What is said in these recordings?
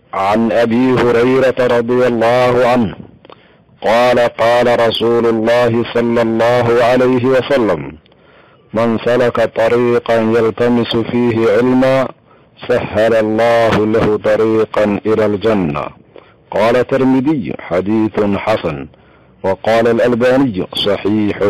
عن ابي هريره رضي الله عنه قال قال رسول الله صلى الله عليه وسلم من سلك طريقا يلتمس فيه علما سهل الله له طريقا الى الجنه قال الترمذي حديث حسن وقال الالباني صحيح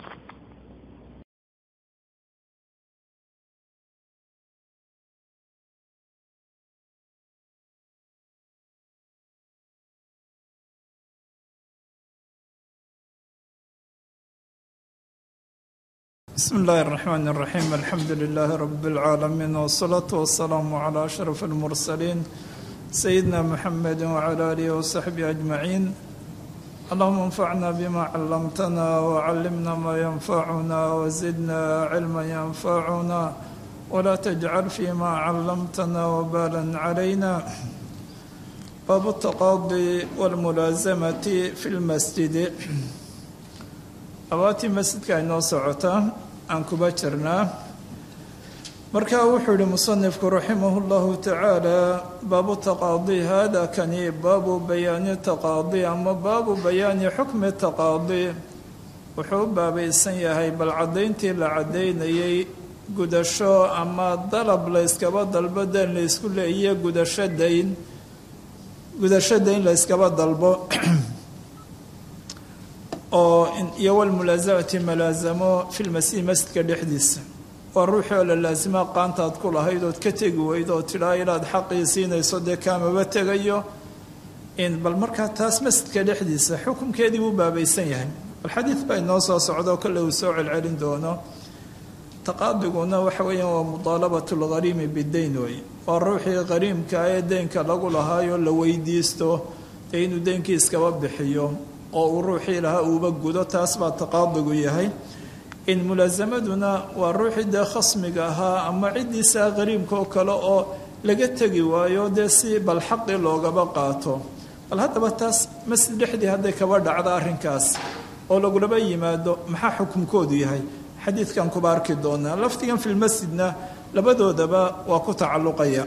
بسم الله الرحمن الرحيم الحمد لله رب العالمين والصلاة والسلام على أشرف المرسلين سيدنا محمد وعلى آله وصحبه أجمعين اللهم انفعنا بما علمتنا وعلمنا ما ينفعنا وزدنا علما ينفعنا ولا تجعل فيما علمتنا وبالا علينا باب التقاضي والملازمة في المسجد abaatii masjidka ay noo socotaa aan kuba jirnaa marka wuxuu yihi musanifku raximah llahu tacaala baabu taqaadi hada kani baabu bayaani taqaadi ama baabu bayaani xukmi taqaadi wuxuu u baabaysan yahay bal caddayntii la caddaynayay gudasho ama dalab la yskaba dalbo dayn la ysku leeyiyo gudasho dayn gudasho dayn la yskaba dalbo oo iyo walmulaasamati malaasamo fi lmasjid masjidka dhexdiisa waa ruuxii oo la laasima qaantaad ku lahayd ood ka tegi weyd oo tidhaa inaad xaqii siinayso dee kaamaba tegayo in bal markaa taas masjidka dhexdiisa xukunkeedii buu baabaysan yahay bal xadiid baa inoo soo socdo kolle uu soo celcelin doono taqaadiguna waxa weeyaan waa mudaalabatu lghariimi bidayn wey waa ruuxii qariimka ee deynka lagu lahaayo la weydiisto dee inuu deynkii iskaba bixiyo oo uu ruuxii lahaa uuba gudo taas baa taqaadigu yahay in mulaasamaduna waa ruuxii dee khasmiga ahaa ama ciddiisaa qariibka oo kale oo laga tegi waayo dee si bal xaqii loogaba qaato bal haddaba taas masjid dhexdii hadday kaba dhacdo arrinkaas oo lagulaba yimaado maxaa xukunkoodu yahay xadiidkan kuba arki doonaa lafdigan filmasjidna labadoodaba waa ku tacalluqaya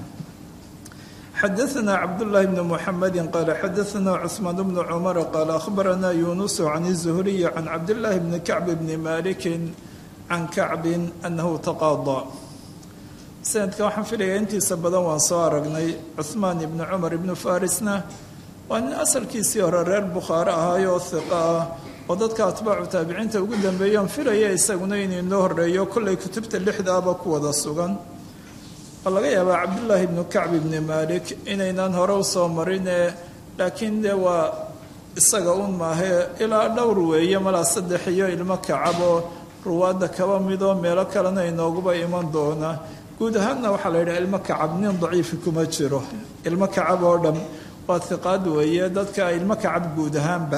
xadaثna cabdالlahi bn mxamedi qaala xadaثna cثmaan bn cmar qaala akhbarana yunus can الzuhriy can cabdالlahi bni kacb bni maliki can kacbi anahu taqaada sanadka waxaan filaya intiisa badan waan soo aragnay cuثmaan ibni cumar ibnu farisna waa nin asalkiisii hore reer bukhaare ahaayo oo hiqa ah oo dadka atbaacu taabiciinta ugu dambeeya on filaya isaguna inuu inoo horeeyo kollay kutubta lixdaaba ku wada sugan waa laga yaabaa cabdullaahi ibnu kacb ibni malik inaynaan hore usoo marine laakiin dee waa isaga un maahe ilaa dhowr weeye malaa saddex iyo ilmo kacab oo ruwaadda kaba midoo meelo kalena inooguba iman doona guud ahaanna waxaa la yidhaha ilmo kacab nin daciifi kuma jiro ilmo kacab oo dhan waa hiqaad weeye dadka ilmo kacab guud ahaanba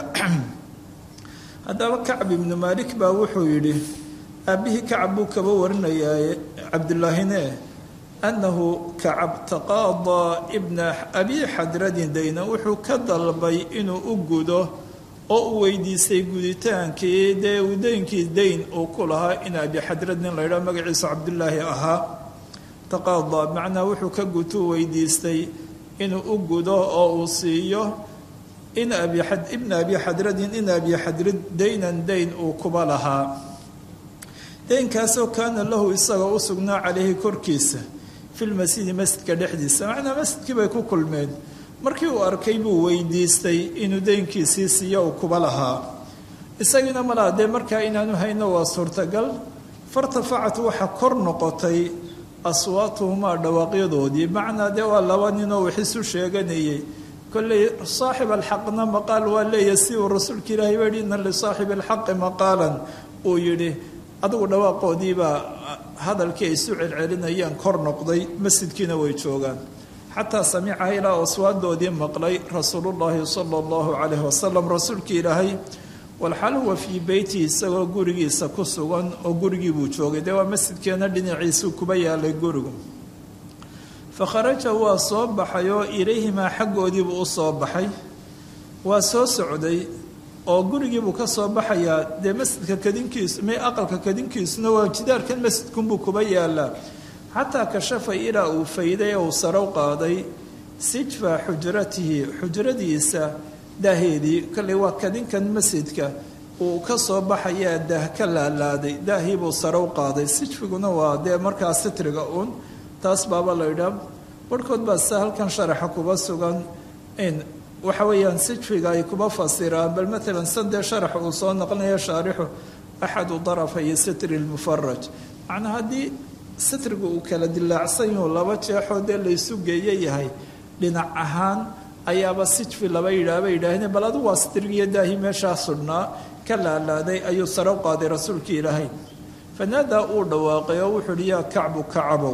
haddaba kacb ibnu malik baa wuxuu yidhi aabbihii kacab buu kaba warinayaa cabdullaahine annahu kacab taqaadaa ibna abi xadradin dayna wuxuu ka dalbay inuu u gudo oo uu weydiistay guditaankii dee uu deynkii dayn uu ku lahaa in abi xadrad nin la ydhaha magaciisa cabdullaahi ahaa taqaadaa macnaa wuxuu ka gutuu weydiistay inuu u gudo oo uu siiyo in ibna abi xadradin in abi xadrad daynan dayn uu kuba lahaa deynkaasoo kaana lahu isagoo u sugnaa calayhi korkiisa filmasjidi masjidka dhexdiisa macnaa masjidkii bay ku kulmeen markii uu arkay buu weydiistay inuu deynkiisii siiyo uu kuba lahaa isagiina malaa dee markaa inaanu hayno waa suurtagal fartafacat waxa kor noqotay aswaatuhumaa dhawaaqyadoodii macnaa dee waa laba ninoo wax isu sheeganayay kolley saaxib alxaqna maqaal waa leeyahy si uu rasuulka ilaahay ba yihi ina lisaaxibi alxaqi maqaalan uu yidhi adigu dhawaaqoodiibaa hadalkii ay isu celcelinayaan kor noqday masjidkiina way joogaan xataa samicaha ilaa aswaadoodii maqlay rasuulullaahi sala allahu calayhi wasalam rasuulkii ilaahay walxal huwa fii beyti isagoo gurigiisa ku sugan oo gurigii buu joogay dee waa masjidkeena dhinaciisuu kuba yaalay gurigu fa kharaja waa soo baxay oo ilayhimaa xaggoodiibuu u soo baxay waa soo socday oo gurigiibuu ka soo baxayaa dee masjidka kadinkiisu may aqalka kadinkiisuna waa jidaarkan masjidkunbuu kuba yaalaa xataa kashafa ilaa uu fayday uu sarow qaaday sijfa xujratihi xujradiisa daaheedii kolley waa kadinkan masjidka uu ka soo baxayaa daah ka laalaaday daahii buu sare u qaaday sijfiguna waa dee markaa sitriga uun taas baaba la yidhaa barhkood baa sida halkan sharaxa kuba sugan in waxa weeyaan sijfiga ay kuba fasiraan bal maalan sandee sharax uu soo noqonaya shaarixu axadu darafay sitri lmufaraj macnaa haddii sitriga uu kala dilaacsan yahu laba jeexoo dee laysu geeye yahay dhinac ahaan ayaaba sijfi laba yidhaah bay yidhaaheen bal adigu waa sitrigiiyo daahii meeshaa sudhnaa ka laalaaday ayuu sare u qaaday rasuulkii ilaahay fanaadaa uu dhawaaqay oo wuxuu uhi yaa kacbu kacabow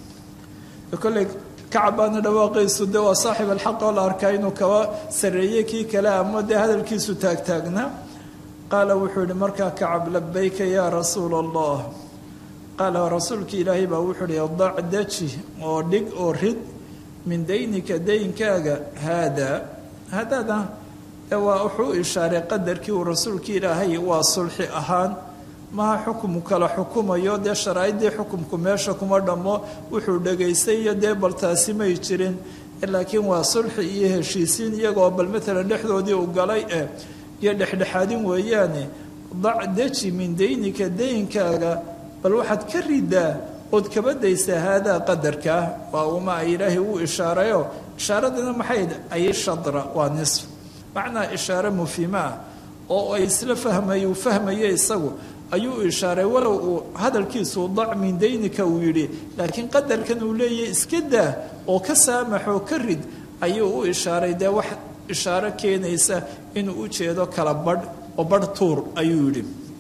kolley kacab baana dhawaaqaysu de waa saaxib alxaq oo la arkaa inuu kaba sarreeyey kii kale ama dee hadalkiisu taagtaagnaa qaala wuxuu yihi markaa kacab labayka yaa rasuula allah qaala rasuulkii ilaahay baa wuxuu ihi dac daji oo dhig oo rid min daynika daynkaaga haadaa haadaada waa wuxuu u ishaaray qadarkii uu rasuulkii ilaahay waa sulxi ahaan maha xukumu kala xukumayo dee sharaa'iddii xukumku meesha kuma dhammo wuxuu dhegaystay iyo dee bal taasi may jirin laakiin waa sulxi iyo heshiisiin iyagoo bal maalan dhexdoodii u galay eh iyo dhexdhexaadin weeyaane dac deji min daynika daynkaaga bal waxaad ka ridaa ood kaba daysaa haadaa qadarkaa waa uma ay ilaahay uu ishaarayo ishaaradina maxay ay shadra waa nisf macnaa ishaare mufiima ah oo ay isla fahmay uu fahmayo isagu ayuu ishaaray walow uu hadalkiisu dac min daynika uu yidhi laakiin qadarkan uu leeyahy iska daa oo ka saamaxoo ka rid ayuu u ishaaray dee wax ishaaro keenaysa inuu u jeedo kala badh oo badh tuur ayuu yidhi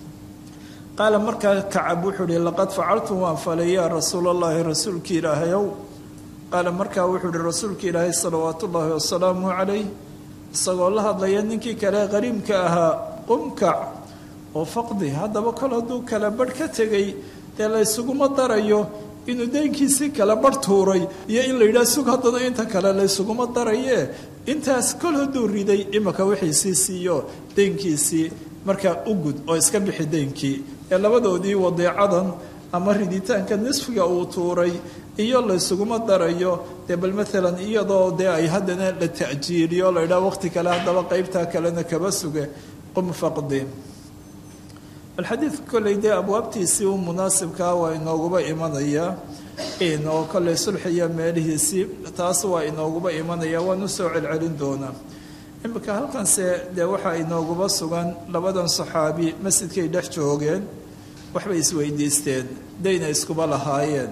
qaala markaa kacab wuxuu ihi laqad facaltu waan falay yaa rasuul allahi rasuulkii ilaahayow qaala markaa wuxuu ihi rasuulka ilaahay salawaatu ullaahi wasalaamu calayh isagoo la hadlaya ninkii kale qariimka ahaa qumkac oo faqdi haddaba kol hadduu kala badh ka tegay dee laysuguma darayo inuu deynkiisii kala badh tuuray iyo in la yidhaha sug haddana inta kale laysuguma darayee intaas kol hadduu riday imika wixiisii siiyo deynkiisii markaa u gud oo iska bixi deynkii ee labadoodii wadeecadan ama riditaanka nisfiga uu tuuray iyo laysuguma darayo dee bal maalan iyadoo dee ay haddana la ta'jiiliyo la yidhaha waqti kale haddaba qeybtaa kalena kaba suge qum faqdi bal xadiidka kolley dee abwaabtiisii u munaasibkaa waa inooguba imanayaa oo kolley sulxiya meelihiisii taas waa inooguba imanaya waan u soo celcelin doonaa imika halkanse dee waxaa inooguba sugan labadan saxaabi masjidkay dhex joogeen waxbay isweydiisteen dayna iskuba lahaayeen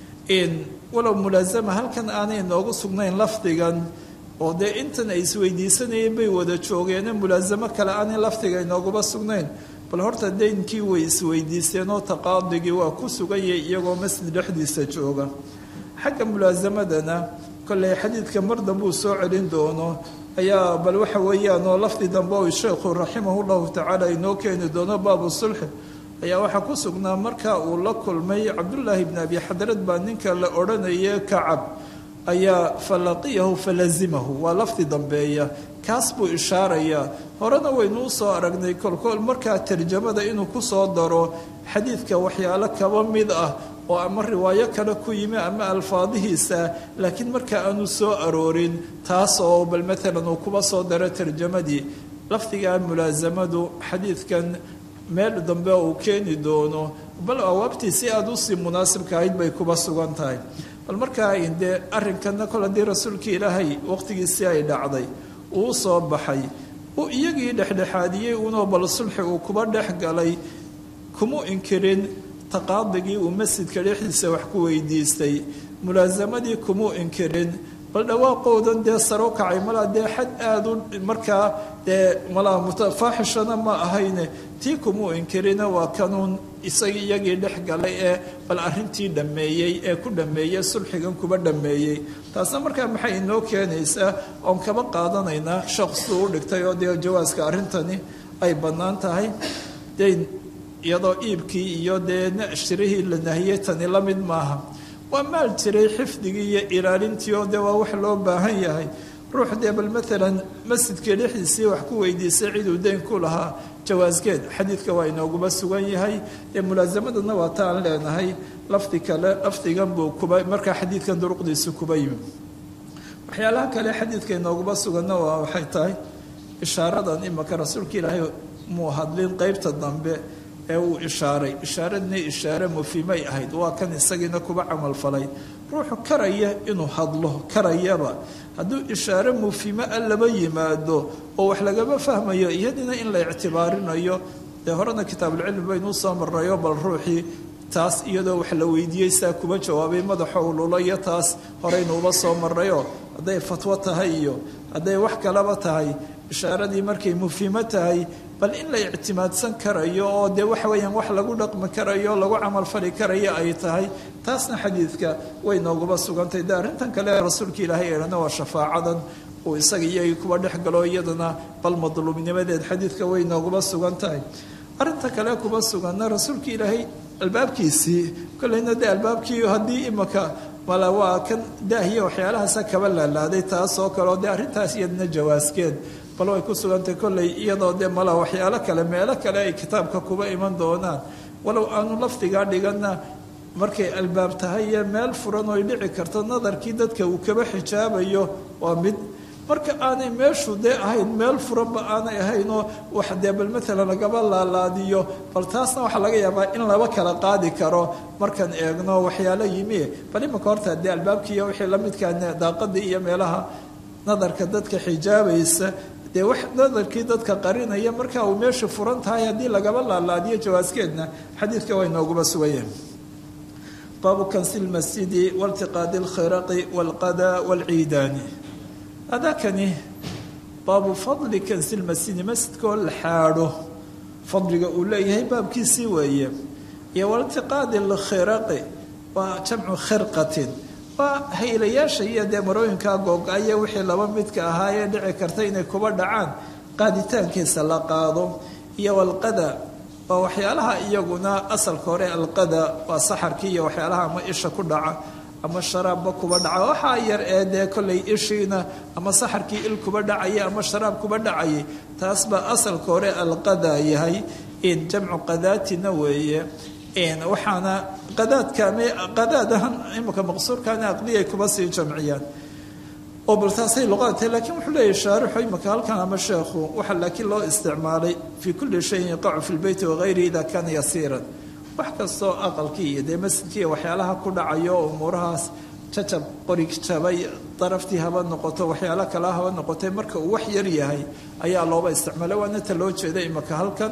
walow mulaasama halkan aanay inoogu sugnayn lafdigan oo dee intan ay isweydiisanayeen bay wada joogeene mulaasamo kale aanay lafdiga inooguba sugnayn bal horta daynkii way isweydiisteen oo taqaadigii waa ku suganyay iyagoo masjid dhexdiisa jooga xagga mulaasamadana kolley xadiidka mar dambuu soo celin doono ayaa bal waxa weeyaan oo lafdi dambe o sheekhu raximahu llahu tacaala inoo keeni doono baabu sulxi ayaa waxaa ku sugnaa marka uu la kulmay cabdullaahi bni abi xadrad baa ninka la odhanaya kacab ayaa falaqiyahu falazimahu waa lafdi dambeeya kaas buu ishaarayaa horena waynu u soo aragnay kolkool markaa tarjamada inuu ku soo daro xadiidka waxyaalo kaba mid ah oo ama riwaayo kale ku yimi ama alfaadihiisa laakiin marka aanu soo aroorin taas oo bal maalan uu kuba soo daro tarjamadii lafdigaa mulaasamadu xadiidkan meel dambe uu keeni doono bal awaabtii si aada usii munaasibka ahayd bay kuba sugan tahay bal markaa dee arrinkana kol haddii rasuulkii ilaahay waqtigiisii ay dhacday uu soo baxay uu iyagii dhexdhexaadiyey unoo bal sulxi uu kuba dhex galay kuma inkirin taqaadigii uu masjidka dhexdiisa wax ku weydiistay mulaasamadii kumuu inkirin bal dhawaaqoodan dee saro kacay malaa dee xad aada u markaa dee malaa mutafaaxishana ma ahayne tii kumuu inkirina waa kanuun isagii iyagii dhex galay ee bal arrintii dhammeeyey ee ku dhammeeyey sulxigan kuba dhammeeyey taasna markaa maxay inoo keenaysaa oon kaba qaadanaynaa shaqsuu u dhigtay oo dee jawaaska arrintani ay bannaan tahay dayn iyadoo iibkii iyo dee shirihii la nahiyey tani la mid maaha waa maal jiray xifdigii iyo ilaalintii oo dee waa wax loo baahan yahay ruux dee bal maalan masjidka dhexdiisii wax ku weydiisay ciduu dayn ku lahaa jawaaskeed xadiidka waa inooguba sugan yahay dee mulaasamadana waa ta aan leenahay lafdi kale lafdigan buu kuba markaa xadiidkan duruqdiisu kuba yimi waxyaalaha kale xadiidka inooguma suganna waa waxay tahay ishaaradan imaka rasuulka ilaahay muu hadlin qeybta dambe ee uu ishaaray ishaaradna ishaare mufimay ahayd waa kan isagiina kuba camalfalay ruuxu karaya inuu hadlo karayaba hadduu ishaare mufime a laba yimaado oo wax lagama fahmayo iyadina in la ictibaarinayo dee horena kitaabulcilmi baynuu soo marnayo bal ruuxii taas iyadoo wax la weydiiyey saa kuba jawaabay madaxo ululayo taas horeynuuba soo marnayo hadday fatwo tahay iyo hadday wax kalaba tahay ishaaradii markay mufimo tahay bal in la ictimaadsan karayo oo dee waxa weeyaan wax lagu dhaqmi karayo lagu camalfali karayo ay tahay taasna xadiidka way nooguba sugantay de arrintan kale rasuulka ilaahay eehana waa shafaacadan uu isaga iyagii kuba dhex galo iyadana bal madluubnimadeed xadiidka way nooguba sugan tahay arrinta kale kuba suganna rasuulka ilaahay albaabkiisii kolleyna dee albaabkii haddii imaka mala waa kan daahiya waxyaalahaasa kaba laalaaday taas oo kale oo dee arrintaas iyadna jawaaskeed bal way ku sugantay kolley iyadoo dee mala waxyaalo kale meelo kale ay kitaabka kuba iman doonaan walow aanu lafdigaa dhiganna markay albaab tahay iyo meel furan oy dhici karto nadarkii dadka uu kaba xijaabayo waa mid marka aanay meeshu dee ahayn meel furanba aanay ahaynoo wax dee bal maalan lagaba laalaadiyo bal taasna waxaa laga yaabaa in laba kala qaadi karo markaan eegno waxyaalo yimi bal imanka horta dee albaabkiiyo wixii lamidkaa daaqadii iyo meelaha nadarka dadka xijaabaysa dee wax nadarkii dadka qarinaya marka uu meesha furan tahay haddii lagaba laalaadiyo jawaaskeedna xadiidka way nooguba sugayeen baabu kansi lmasjidi waltiqaadi alkhiraqi walqada walciidaani adakani baabu fadli kansi lmasjidi masjidkaoo la xaadho fadliga uu leeyahay baabkiisii weeye iyo waltiqaadi alkhiraqi waa jamcu khirqatin waa haylayaasha iyo dee marooyinkaa googa-aya wixii laba midka ahaayee dhici karta inay kuba dhacaan qaaditaankiisa la qaado iyo walqada waa waxyaalaha iyaguna asalka hore alqada waa saxarkii iyo waxyaalaha ama isha ku dhaca ama sharaabba kuba dhaca waxaa yar ee dee kollay ishiina ama saxarkii il kuba dhacaya ama sharaab kuba dhacayay taas baa asalka hore alqada yahay in jamcu qadaatina weeye waxaana qadaadkaame qadaadahan imika maqsuurkaana aqliyay kuba sii jamciyaan oo bal taasay luqada tahay lakiin wuxuu leeyahy shaarixu imika halkan ama sheekhu waxaa laakiin loo isticmaalay fii kulli shayin yaqacu fi lbeyti wagayrihi ida kaana yasiiran wax kastoo aqalkii iyo dee masjidkii waxyaalaha ku dhacayo oo umuurahaas jacab qorig jabay daraftii haba noqoto waxyaalo kale haba noqotay marka uu wax yar yahay ayaa looba isticmaalay waana ta loo jeeda imika halkan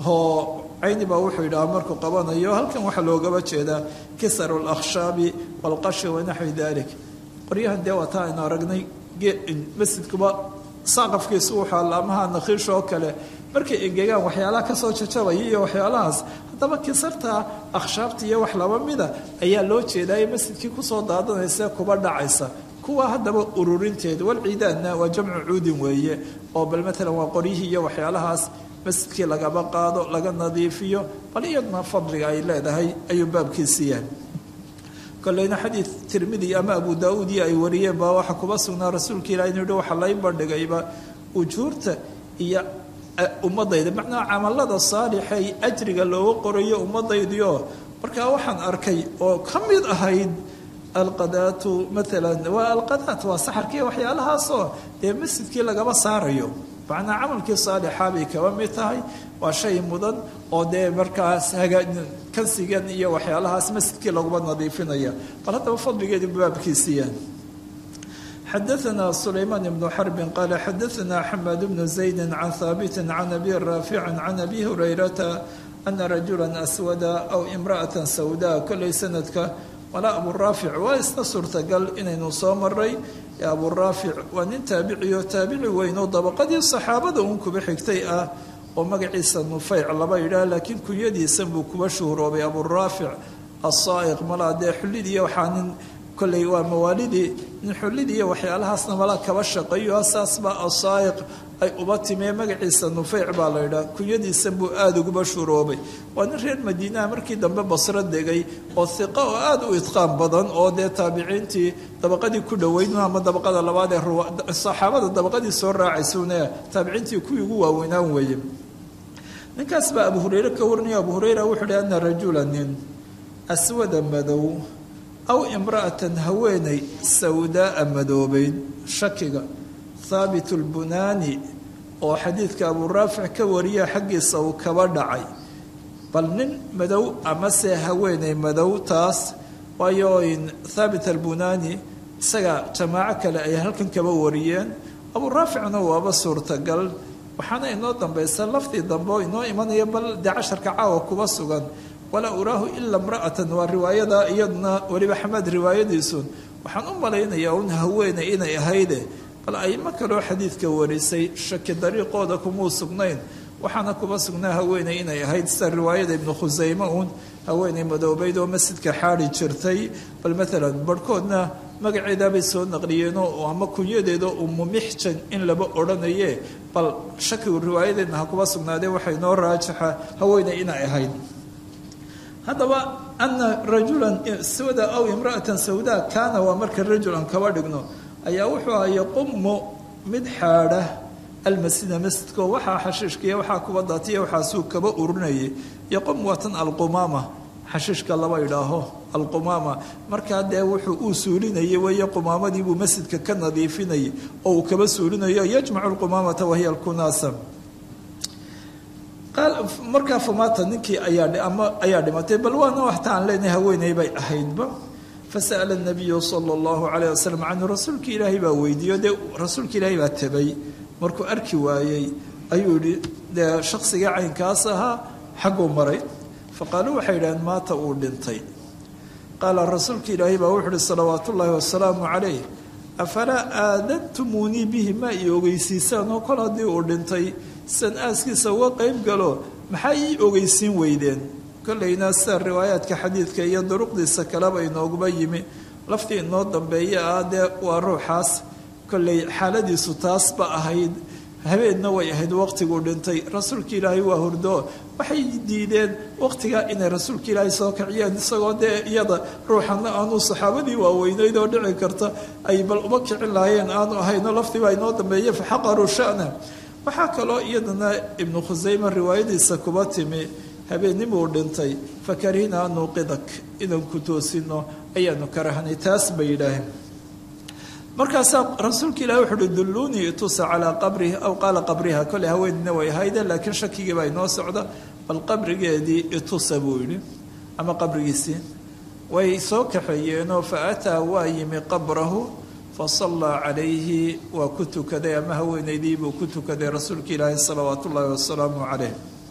oo cayni baa wuxuu yidhaha markuu qabanayo halkan waxaa loogaba jeedaa kisaru lakhshaabi walqashi wanaxwi dalik qoryahan dee waa taa aynu aragnay masjidkuba saaqafkiisu wuxuu allaamaha nakhiish oo kale markay engegaan waxyaalaha kasoo jajabaya iyo waxyaalahaas haddaba kisarta akhshaabta iyo wax laba mida ayaa loo jeedaayo masjidkii kusoo daadanaysa kuba dhacaysa kuwa haddaba ururinteeda walciidaanna waa jamcu cuudin weeye oo bal maalan waa qoryihii iyo waxyaalahaas masjidkii lagaba qaado laga nadiifiyo bal iyaduna fadliga ay leedahay ayuu baabkiisi yahay koleyna xadiid tirmidi ama abu daauud iyo ay wariyeen baa waxaa kuba sugnaa rasuulka ilahi inu yihi waxaa lay bandhigayba ujuurta iyo ummadayda macnaha camalada saalixay ajriga looga qorayo ummadaydiio markaa waxaan arkay oo ka mid ahayd alqadaatu maalan waa alqadaat waa saxarkiiyo waxyaalahaasoo dee masjidkii lagaba saarayo macnaa camalkii saalixa bay kaba mid tahay waa shay mudan oo dee markaas kansigan iyo waxyaalahaas masjidkii laguma nadiifinaya bal haddaba fadligeedi baabkiisiya xadaثna sulaymaan ibnu xarbin qaala xadaثna xamaad bnu zaydi can haabiti can abi raafici can abi hurayrata ana rajula aswada aw imraأaة sawda kolay sanadka walaa aburaafic waa isna suurtagal inaynu soo maray aburaafic waa nin taabiciyo taabici weynoo dabaqadii saxaabada uun kuba xigtay ah oo magaciisa nufeyc laba yidhaah laakiin kunyadiisan buu kuba shuhuroobay aburaafic asaa'iq malaa dee xullidii waxaa nin kolley waa mawaalidii nin xullidii waxyaalahaasna malaa kaba shaqeeyo saas baa asaa'iq ay uba timee magaciisa nufeyc baa la yidhaah kunyadiisan buu aada uguba shuroobay waa nin reer madiinaha markii dambe basro degay oo hiqa oo aada u idqaan badan oo dee taabiciintii dabaqadii ku dhoweyn ama dabaqada labaad ee saxaabada dabaqadii soo raacaysune taabiciintii kuwii ugu waaweynaan weeye ninkaas baa abu hureyre ka warinaya abu hureyra wuxuu hi ana rajula nin aswada madow aw imra'atan haweenay sawdaaa madoobeyd shakiga thaabit lbunaani oo xadiidka abuu raafic ka wariya xaggiisa uu kaba dhacay bal nin madow amase haweenay madow taas waayo thaabit albunaani isaga jamaaco kale ay halkan kaba wariyeen abuu raaficna waaba suurtagal waxaana inoo dambaysa laftii dambe oo inoo imanaya bal dee casharka caawa kuba sugan walaa uraahu ila imra'atan waa riwaayada iyaduna weliba xamaad riwaayadiisun waxaan u malaynayaa un haweeney inay ahayde bal aimo kaloo xadiidka warisay shaki dariiqooda kumuu sugnayn waxaana kuba sugnaa haweeney inay ahayd sida riwaayada ibnu khusayme uun haweeney madoobeyd oo masjidka xaadi jirtay bal maalan barhkoodna magaceedaabay soo naqliyeenoo ama kunyadeeda umu mixjan in laba odhanaye bal shakigu riwaayadeedna ha kuba sugnaadee waxay noo raajixa haweeney inay ahayd haddaba ana rajulan sawda aw imra'atan sawda kaana waa marka rajulan kaba dhigno ayaa wuxuu aha yaqumu mid xaadha almasjida masjidko waxaa xashiishkaiyo waxaa kuba daatiya waxaasuu kaba urinayay yaqum waa tan alqumaama xashiishka laba idhaaho alqumaama markaa dee wuxuu uu suulinayay weeye qumaamadiibuu masjidka ka nadiifinayay oo uu kaba suulinayo yajmacu lqumaamata wahiya alkunaasa markaa famaata ninkii ayaa ayaa dhimatay bal waana waxta aan leenahay haweeney bay ahaydba fasa'ala nabiyu sala allahu calayh wasalam canhu rasuulka ilaahay baa weydiiyo dee rasuulka ilaahay baa tabay markuu arki waayey ayuu yihi dee shaksiga caynkaas ahaa xagguu maray faqaaluu waxay yidhaheen maata uu dhintay qaala rasuulka ilaahay baa wuxu uhi salawaat ullaahi wasalaamu calayh afalaa aadantumunii bihi ma ii ogeysiisaan oo kol haddii uu dhintay san aaskiisa uga qayb galo maxaa ii ogeysiin weydeen kollayna sida riwaayaadka xadiidka iyo duruqdiisa kaleba inooguba yimi laftii inoo dambeeya ah dee waa ruuxaas kollay xaaladiisu taasba ahayd habeenna way ahayd waqtiguu dhintay rasuulka ilaahay waa hurdo waxay diideen waqtigaa inay rasuulka ilaahay soo kiciyeen isagoo dee iyada ruuxana aanu saxaabadii waaweyneyd oo dhici karta ay bal uma kicin lahaayeen aanu ahayno laftiibaa inoo dambeeya faxaqaruu sha'na waxaa kaloo iyadana ibnu khusayme riwaayadiisa kuba timi habeenimuu dhintay fakarihna an nuuqidak inaan ku toosino ayaanu karahnay taas bay yidhaaheen markaasaa rasuulka ilahi wuxu uhi dulluunii itusa calaa qabrihi aw qaala qabriha kolley haweenina way ahayde laakiin shakigii baa inoo socda bal qabrigeedii itusa buu yidhi ama qabrigiisii way soo kaxeeyeenoo fa ataa waa yimi qabrahu fasallaa calayhi waa ku tukaday ama haweeneydii buu ku tukaday rasuulka ilaahi salawaat ullaahi wasalaamu caleyh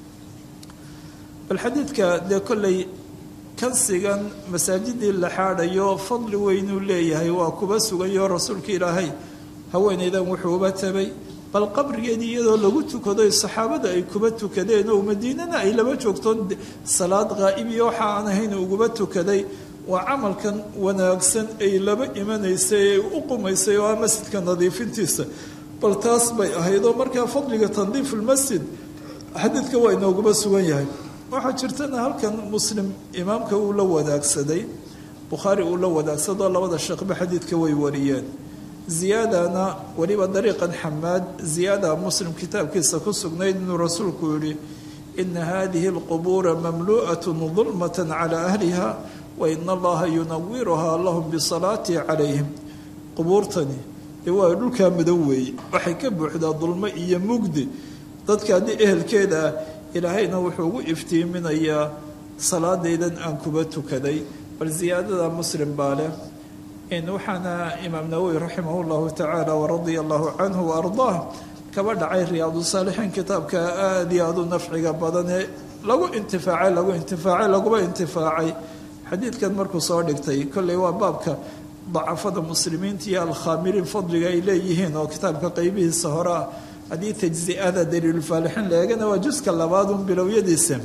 bal xadiidka dee kolley kansigan masaajidii la xaadhayo fadli weynuu leeyahay waa kuba sugayo rasuulka ilaahay haweeneydan wuxuu uba tabay bal qabrigeedii iyadoo lagu tukado saxaabada ay kuba tukadeen oo madiinana ay laba joogtoon salaad qaa'ibiyo waxa aan ahayn uguba tukaday waa camalkan wanaagsan ay laba imanaysay ee u qumaysay oo ah masjidka nadiifintiisa bal taas bay ahayd oo markaa fadliga tandiif ulmasjid xadiidka waa inooguba sugan yahay waxaa jirtana halkan muslim imaamka uu la wadaagsaday bukhaari uu la wadaagsadoo labada sheekhba xadiidka way wariyeen ziyaadana weliba dariiqan xamaad ziyaada muslim kitaabkiisa ku sugnayd inuu rasuulku yihi ina hadihi alqubuura mamlu'at dulmata calaa ahliha wa ina allaha yunawiruhaa lahum bisalaati calayhim qubuurtani dee waa dhulkaa madow weeye waxay ka buuxdaa dulmo iyo mugdi dadka haddii ehelkeeda ah ilaahayna wuxuu ugu iftiiminayaa salaadaydan aan kuba tukaday bal ziyaadada muslim baa leh waxaana imaam nawowi raximah llahu tacaala waradia allahu canhu waardaah kaba dhacay riyaadu saalixiin kitaabka aada iyo aad u nafciga badanee lagu intifaacay lagu intifaacay laguba intifaacay xadiidkan markuu soo dhigtay kolley waa baabka dacafada muslimiinta iyo alkhaamiriin fadliga ay leeyihiin oo kitaabka qeybihiisa hore ah haddii tajzi'ada daliilulfaalixiin la eegana waa juska labaadun bilowyadiisa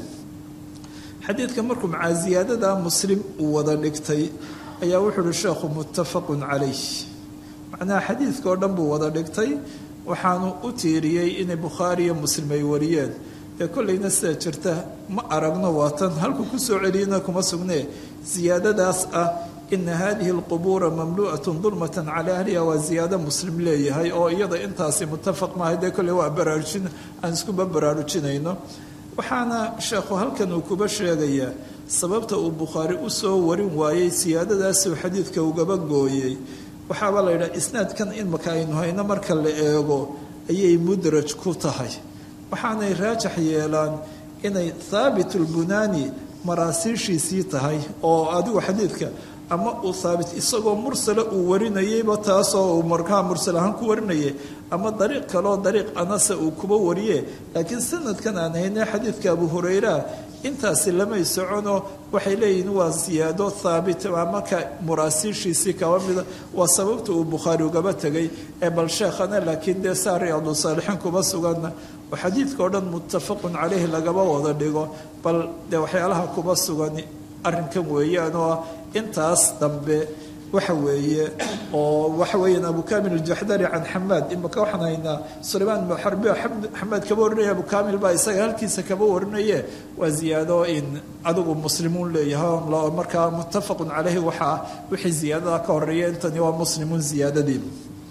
xadiidka markuu macaa ziyaadada muslim uu wada dhigtay ayaa wuxuu uhi sheekhu muttafaqun calayh macnaha xadiidka oo dhan buu wada dhigtay waxaanu u tiiriyey inay bukhaari iyo muslim ay wariyeen dee kollayna sida jirta ma aragno waatan halku ku soo celiyana kuma sugnee ziyaadadaas ah ina hadihi alqubuura mamlu'atun dulmatan calaa ahliha waa ziyaado muslim leeyahay oo iyada intaasi muttafaq maahay dee kolley waa baraarujin aan iskuba baraarujinayno waxaana sheekhu halkan uu kuba sheegayaa sababta uu bukhaari usoo warin waayey siyaadadaasuu xadiidka ugaba gooyey waxaaba la yidhaha isnaadkan imaka aynu hayno marka la eego ayay mudraj ku tahay waxaanay raajax yeelaan inay thaabitulbunaani maraasiishiisii tahay oo adigu xadiidka ama uu haabit isagoo mursala uu warinayeyba taasoo uu markaa mursal ahaan ku warinayay ama dariiq kaleoo dariiq anasa uu kuba wariye laakiin sanadkan aan hayne xadiidka abu hurayra intaasi lamay socono waxay leeyihiin waa siyaado haabit marka muraasiishiisii kaba mida waa sababta uu bukhaari ugaba tegay ee bal sheekhana laakiin dee saa riyaadu saalixiin kuma suganna oo xadiidka o dhan muttafaqun caleyhi lagaba wada dhigo bal dee waxyaalaha kuba sugan arrinkan weeyaan oo ah intaas dambe waxa weeye oo waxa weeyaan abu kamil aljaxdari can xamaad imaka waxaan haynaa sulaymaan ibnu xarbi xamaad kaba warinaya abu kamil baa isaga halkiisa kaba warinaye waa ziyaado in adigu muslimuun leeyahay markaa muttafaqun caleyhi waxaa wixii ziyaadada ka horeeya intani waa muslimuun ziyaadadii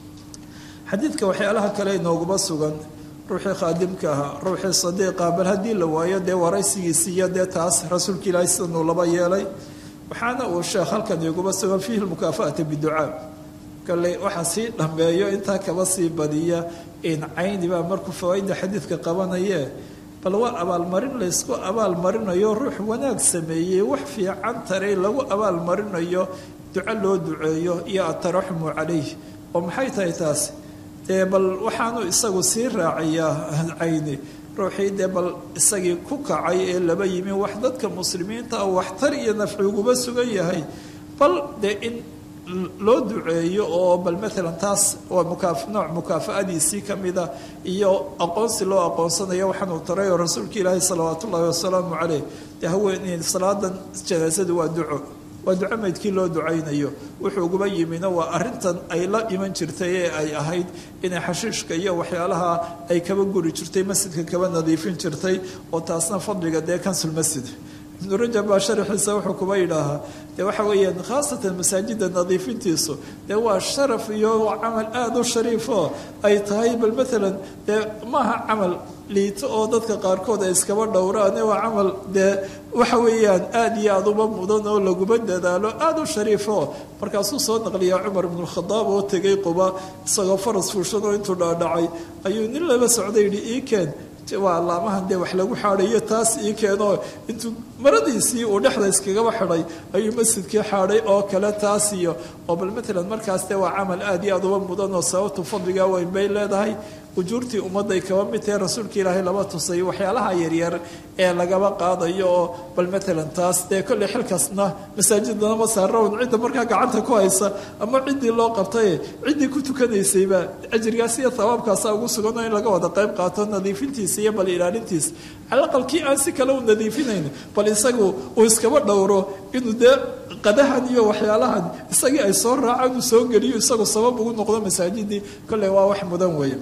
xadiidka waxyaalaha kale inooguma sugan ruuxii khaadimka ahaa ruuxii sadiiqa bal haddii la waayo dee waraysigiisi iyo dee taas rasuulka ilaahay sidanuu laba yeelay waxaana uu sheekh halkan iguma sugan fiihi lmukaafaata biducaa kale waxaa sii dhambeeyo intaa kaba sii badiya in cayni baa markuu fawaaida xadiidka qabanaye bal waa abaalmarin laysku abaalmarinayo ruux wanaag sameeyey wax fiican taray lagu abaalmarinayo duco loo duceeyo iyo ataraxumu calayh oo maxay tahay taas dee bal waxaanu isagu sii raacayaa cayni ruuxii dee bal isagii ku kacay ee laba yimi wax dadka muslimiinta ah waxtar iyo nafci uguba sugan yahay bal dee in loo duceeyo oo bal maalan taas waa mukaa nooc mukaafa'adiisii ka mida iyo aqoonsi loo aqoonsanayo waxaanuu taray oo rasuulka ilaahi salawaatu ullaahi wasalaamu caleyh dee haweeney salaadan janaasadu waa duco waa duco maydkii loo ducaynayo wuxuu uguba yimina waa arintan ay la iman jirtay ee ay ahayd inay xashiishka iyo waxyaalaha ay kaba guri jirtay masjidka kaba nadiifin jirtay oo taasna fadliga dee kansul masjid ibnu rajab baa sharaxiisa wuxuu kuba yidhaahaa dee waxa weeyaan khaasatan masaajida nadiifintiisu dee waa sharaf iyo camal aada u shariifo ay tahay bal maalan dee maaha camal liito oo dadka qaarkood ay iskaba dhowraan waa camal dee waxa weeyaan aada iyo aada uba mudan oo laguma dadaalo aada u shariifo markaasuu soo naqliyaa cumar ibnukhadaab oo tegay quba isagoo faras fuushan oo intuu dhaadhacay ayuu nin laba socday yidhi ii keen waa laamahan dee wax lagu xaadayo taas ii keenoo intuu maradiisii uu dhexda iskagaba xidhay ayuu masjidkii xaadhay oo kale taas iyo oo bal maalan markaas dee waa camal aada iyo aada uba mudan oo sababtu fadliga weyn bay leedahay ujuurtii ummadday kaba mid tahe rasuulka ilaahay laba tusay waxyaalaha yaryar ee lagaba qaadayo oo bal maalan taas dee kolley xilkaasna masaajidana ma saarawn cidda markaa gacanta ku haysa ama ciddii loo qabtaye ciddii ku tukanaysayba ajrigaas iyo hawaabkaasa ugu suganoo in laga wada qayb qaato nadiifintiisa iyo bal ilaalintiisa calaqalkii aan si kale u nadiifinayn bal isagu uu iskaba dhowro inuu dee qadahan iyo waxyaalahan isagii ay soo raacaan uu soo geliyo isagu sabab ugu noqdo masaajidii kolley waa wax mudan weeye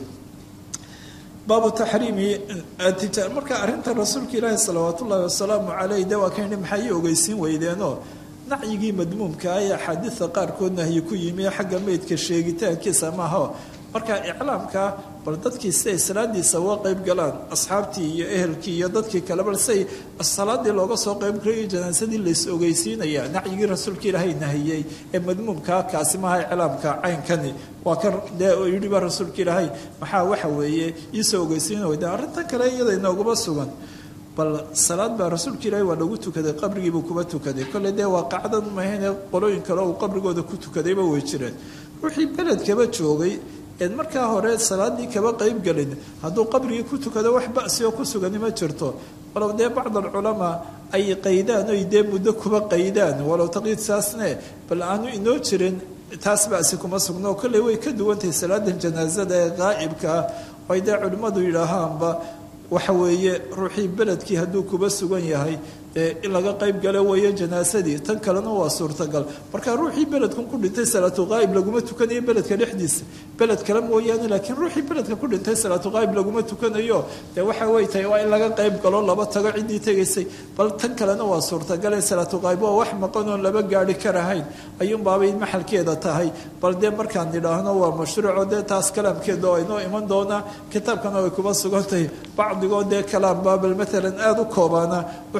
baabu taxriimi tijaar marka arrinta rasuulka ilaahi salawaat ullaahi wasalaamu caleyh de waa kayni maxay ii ogeysiin weydeenoo nacyigii madmuumkaa ee axaadiida qaarkood nahyi ku yimi xagga meydka sheegitaankiisa maaho marka iclaamka bal dadkii siday salaadiisa uga qayb galaan asxaabtii iyo ehelkii iyo dadkii kale bal siay salaadii looga soo qayb galayo janaasadii lays ogeysiinaya nacyigii rasuulka ilaahay nahiyey ee madmuumkaa kaasi maaha iclaamka caynkani waa kan dee yidhiba rasuulka ilaahay maxaa waxa weeye iisoo ogeysiina weyda arrintan kale iyada inooguma sugan bal salaad baa rasuulka ilaahay waa lagu tukaday qabrigiibuu kuba tukaday kolley dee waa qacdan mahayne qolooyin kale uu qabrigooda ku tukadayba way jireen ruuxii beledkaba joogay eed markaa hore salaadii kaba qayb gelin hadduu qabrigii ku tukado wax basi oo ku sugani ma jirto walow dee bacd alculamaa ay qaydaan oy dee muddo kuba qaydaan walow taqyiid saasne bal aanu inoo jirin taas basi kuma sugno oo kolley way ka duwantahay salaadan janaasada ee qaa'ibkaa ay dee culimmadu yidhaahaanba waxa weeye ruuxii beledkii hadduu kuba sugan yahay in laga qayb galo weeye janaasadii tan kalena waa suurtagal marka ruuxii beledkan ku dhintay salaatu qaa'ib laguma tukanayo beledka dhexdiisa beled kale mooyaane laakiin ruuxii beledka ku dhintay salaatu qaa'ib laguma tukanayo dee waxa wey tahay waa in laga qayb galo laba tago ciddii tegaysay bal tan kalena waa suurtagale salaatu qaa'ib waa wax maqan oon laba gaari karahayn ayuunbaabay maxalkeeda tahay bal dee markaan nidhaahno waa mashruuco dee taas kalaamkeeda oo inoo iman doonaa kitaabkana way kuba sugan tahay bacdigoo dee kalaamba bal maalan aada u koobaana u xadidaa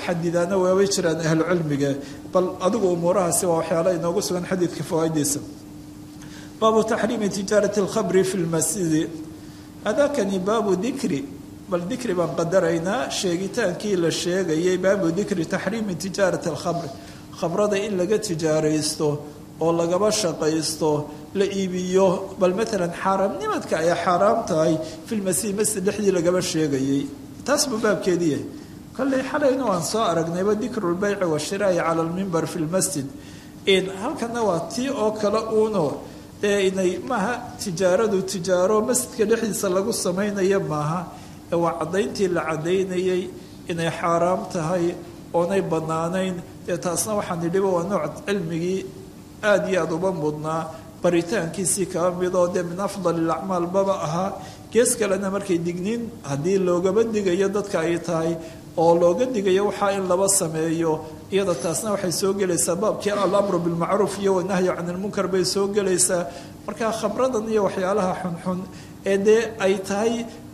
yidhaahna waabay jiraan ahlucilmiga bal adigu umuurahaasi waa waxyaala inoogu sugan xadiidka fawaaiddiisa baabu taxriimi tijaarati alkhamri fi lmasjidi hadakani baabu dikri bal dikri baan qadaraynaa sheegitaankii la sheegayay baabu dikri taxriimi tijaarati alkhamri khamrada in laga tijaaraysto oo lagaba shaqaysto la iibiyo bal maalan xaaraamnimadka ay xaaraam tahay filmasjid masjid dhexdii lagaba sheegayay taas buu baabkeedii yahay kolley xalayna waan soo aragnayba dikru lbeyci washiraa'i cala lmimbar fi lmasjid halkana waa tii oo kale uuno ee inay maaha tijaaradu tijaaro masjidka dhexdiisa lagu samaynayo maaha ee waa caddayntii la caddaynayay inay xaaraam tahay oonay bannaanayn dee taasna waxaan nidhiba waa nooc cilmigii aada iyo aada uba mudnaa baritaankiisii kaba midoo dee min afdal ilacmaal baba ahaa gees kalena markay digniin haddii loogaba digayo dadka ay tahay oo looga digayo waxaa in laba sameeyo iyada taasna waxay soo gelaysaa baabkii alamru bilmacruuf iyo wanahyu can ilmunkar bay soo gelaysaa marka khamradan iyo waxyaalaha xunxun ee dee ay tahay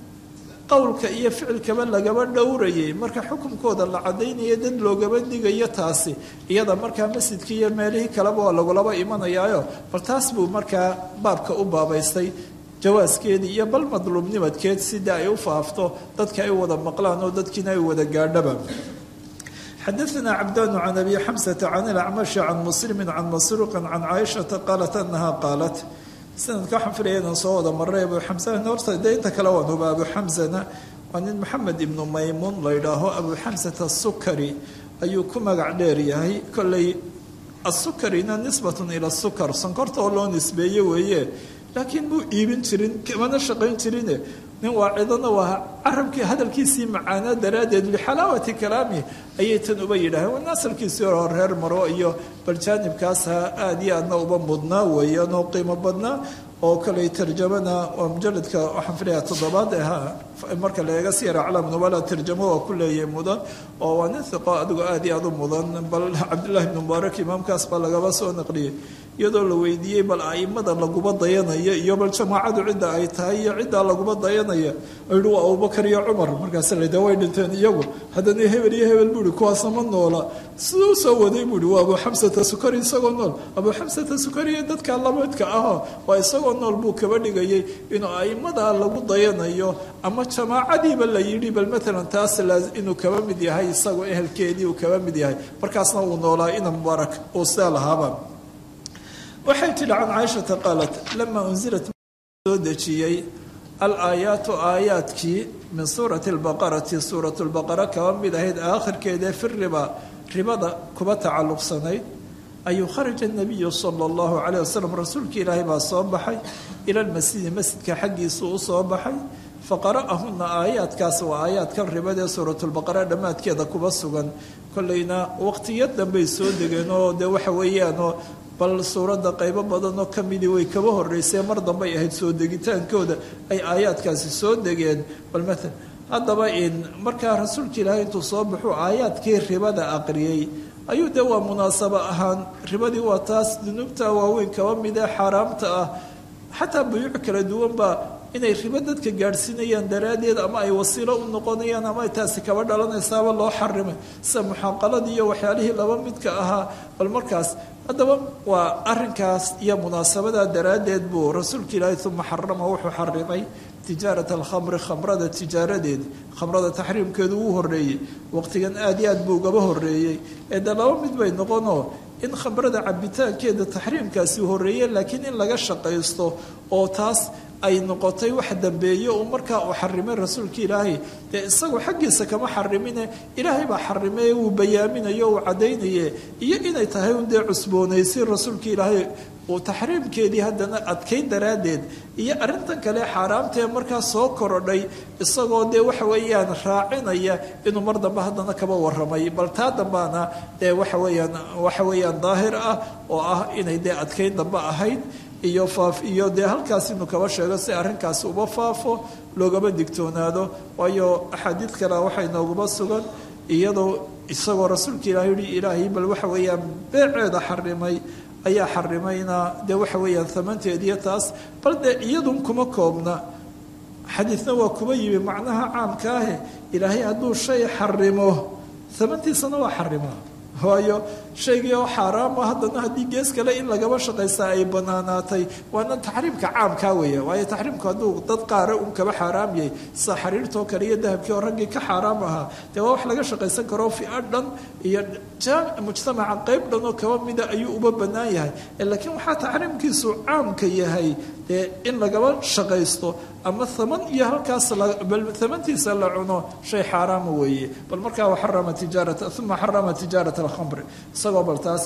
qowlka iyo ficilkaba lagaba dhowrayay marka xukunkooda la cadaynayo dad loogaba digayo taasi iyada markaa masjidkii iyo meelihii kaleba waa lagulaba imanayaayo bal taas buu markaa baabka u baabaystay jawaaskeedii iyo bal madluubnimadkeed sida ay u faafto dadka ay wada maqlaan oo dadkiina ay wada gaadhaba xadaثna cabdان can abi xamsةa can اlacmaشhi can muslimi can masruuqi can caaishaةa qaalat anaha qaalat sanadka waxaan filaya inaan soo wada maray abu xamsana horta dee inta kale waan huba abu xamsana waa nin maxamed ibnu maymuun la ydhaaho abu xamsata asukari ayuu ku magac dheer yahay kolley asukarina nisbatun ila sukar sonkorta oo loo nisbeeye weeye laakiin muu iibin jirin kamana shaqayn jirine nin waacidana waa carabkii hadalkiisii macaanaa daraaddeed lixalaawati kalaami ayay tan uba yidhaaheen wana asalkiisii hore reer maro iyo baljaanibkaasa aada iyo aadna uba mudnaa weeyaan oo qiimo badnaa oo kaley tarjamana waa mujaladka waxaan filayaa toddobaad ahaa marka la eega siyar aclaam nubala tarjamo waa ku leeyahay mudan oo waa nin hiqo adigu aada iyo aada u mudan bal cabdillahi ibnu mubaarak imaamkaas baa lagaba soo naqliyey iyadoo la weydiiyey bal aimada laguba dayanaya iyo bal jamaacadu cidda ay tahay iyo ciddaa laguba dayanaya yihi waa abubakar iyo cumar markaas lade way dhinteen iyagu haddana hebel iyo hebel buuhi kuwaasa ma noola siduu soo waday buuhi waa abu xamsata sukari isagoo nool abu xamsata sukari iyo dadka lamidka aho waa isagoo nool buu kaba dhigayay inuu aimadaa lagu dayanayo ama jamaacadiiba la yidhi bal maalan taas inuu kaba mid yahay isagoo ehelkeedii uu kaba mid yahay markaasna uu noolaa ina mubaarak uu sidaa lahaaba waxay tidhi can caaishata qaalat lama unzilat soo dejiyey alaayaatu aayaadkii min suurati albaqarati suurat lbaqara kaba mid ahayd aakhirkeedee fi riba ribada kuba tacalluqsanayd ayuu kharaja nabiyu sala allahu calayh wasalam rasuulka ilaahay baa soo baxay ila lmasjidi masjidka xaggiisuu u soo baxay faqara'ahuna aayaadkaas waa aayaadkan ribadee suuratulbaqara dhammaadkeeda kuba sugan kolleyna waqtiyo dambey soo degeen oo dee waxa weeyaanoo bal suuradda qaybo badanoo ka midii way kaba horreysee mar dambay ahayd soo degitaankooda ay aayaadkaasi soo degeen bal maalan haddaba in markaa rasuulka ilaahay intuu soo baxuu aayaadkii ribada aqriyey ayuu dee waa munaasabo ahaan ribadii waa taas dunuubta waaweyn kaba midee xaaraamta ah xataa buyuuc kala duwan baa inay ribo dadka gaadhsiinayaan daraaddeed ama ay wasiilo u noqonayaan ama ay taasi kaba dhalanaysaaba loo xarimay sida muxaaqaladii iyo waxyaalihii laba midka ahaa bal markaas haddaba waa arinkaas iyo munaasabadaa daraaddeed buu rasuulka ilaahay uma xarama wuxuu xarimay tijaarat alkhamri khamrada tijaaradeed khamrada taxriimkeedu uu horreeyey waqtigan aad iyo aad buu ugaba horreeyey ee de laba mid bay noqonoo in khamrada cabitaankeeda taxriimkaasi horreeye laakiin in laga shaqaysto oo taas ay noqotay wax dambeeye uu markaa uu xarimay rasuulka ilaahay dee isagu xaggiisa kama xarimine ilaahay baa xarimay uu bayaaminayo uu caddaynaye iyo inay tahay un dee cusboonaysin rasuulka ilaahay uu taxriimkeedii haddana adkayn daraaddeed iyo arrintan kale xaaraamtae markaa soo korodhay isagoo dee waxa weeyaan raacinaya inuu mar dambe haddana kaba warramay bal taa dambaana dee waxa weeyaan waxa weeyaan daahir ah oo ah inay dee adkayn dambe ahayd iyo faaf iyo dee halkaas inuu kaba sheego si arrinkaasi uba faafo loogaba digtoonaado waayo axaadiid kale waxay nooguma sugan iyadoo isagoo rasuulka ilaah yihi ilaahay bal waxa weeyaan beeceeda xarimay ayaa xarimayna dee waxa weeyaan amanteediyo taas bal dee iyadun kuma koobna xadiidna waa kuba yimi macnaha caamka ahe ilaahay hadduu shay xarimo amantiisana waa xarimaa waayo shaygii oo xaaraama haddana haddii gees kale in lagaba shaqaysta ay banaanaatay waana taxriimka caamkaa weya waayo taxriimku hadduu dad qaara un kaba xaaraam yahay sida xariirtoo kale iyo dahabkii oo raggii ka xaaraam ahaa dee waa wax laga shaqaysan karo fia dhan iyo mujtamaca qeyb dhan oo kaba mida ayuu uba bannaan yahay laakiin waxaa taxriimkiisu caamka yahay dee in lagaba shaqaysto ama aman iyo halkaas amantiisa la cuno shay xaaraama weeye bal markaa waxarama tijaarata uma xarama tijaarat alkhamri isagoo bal taas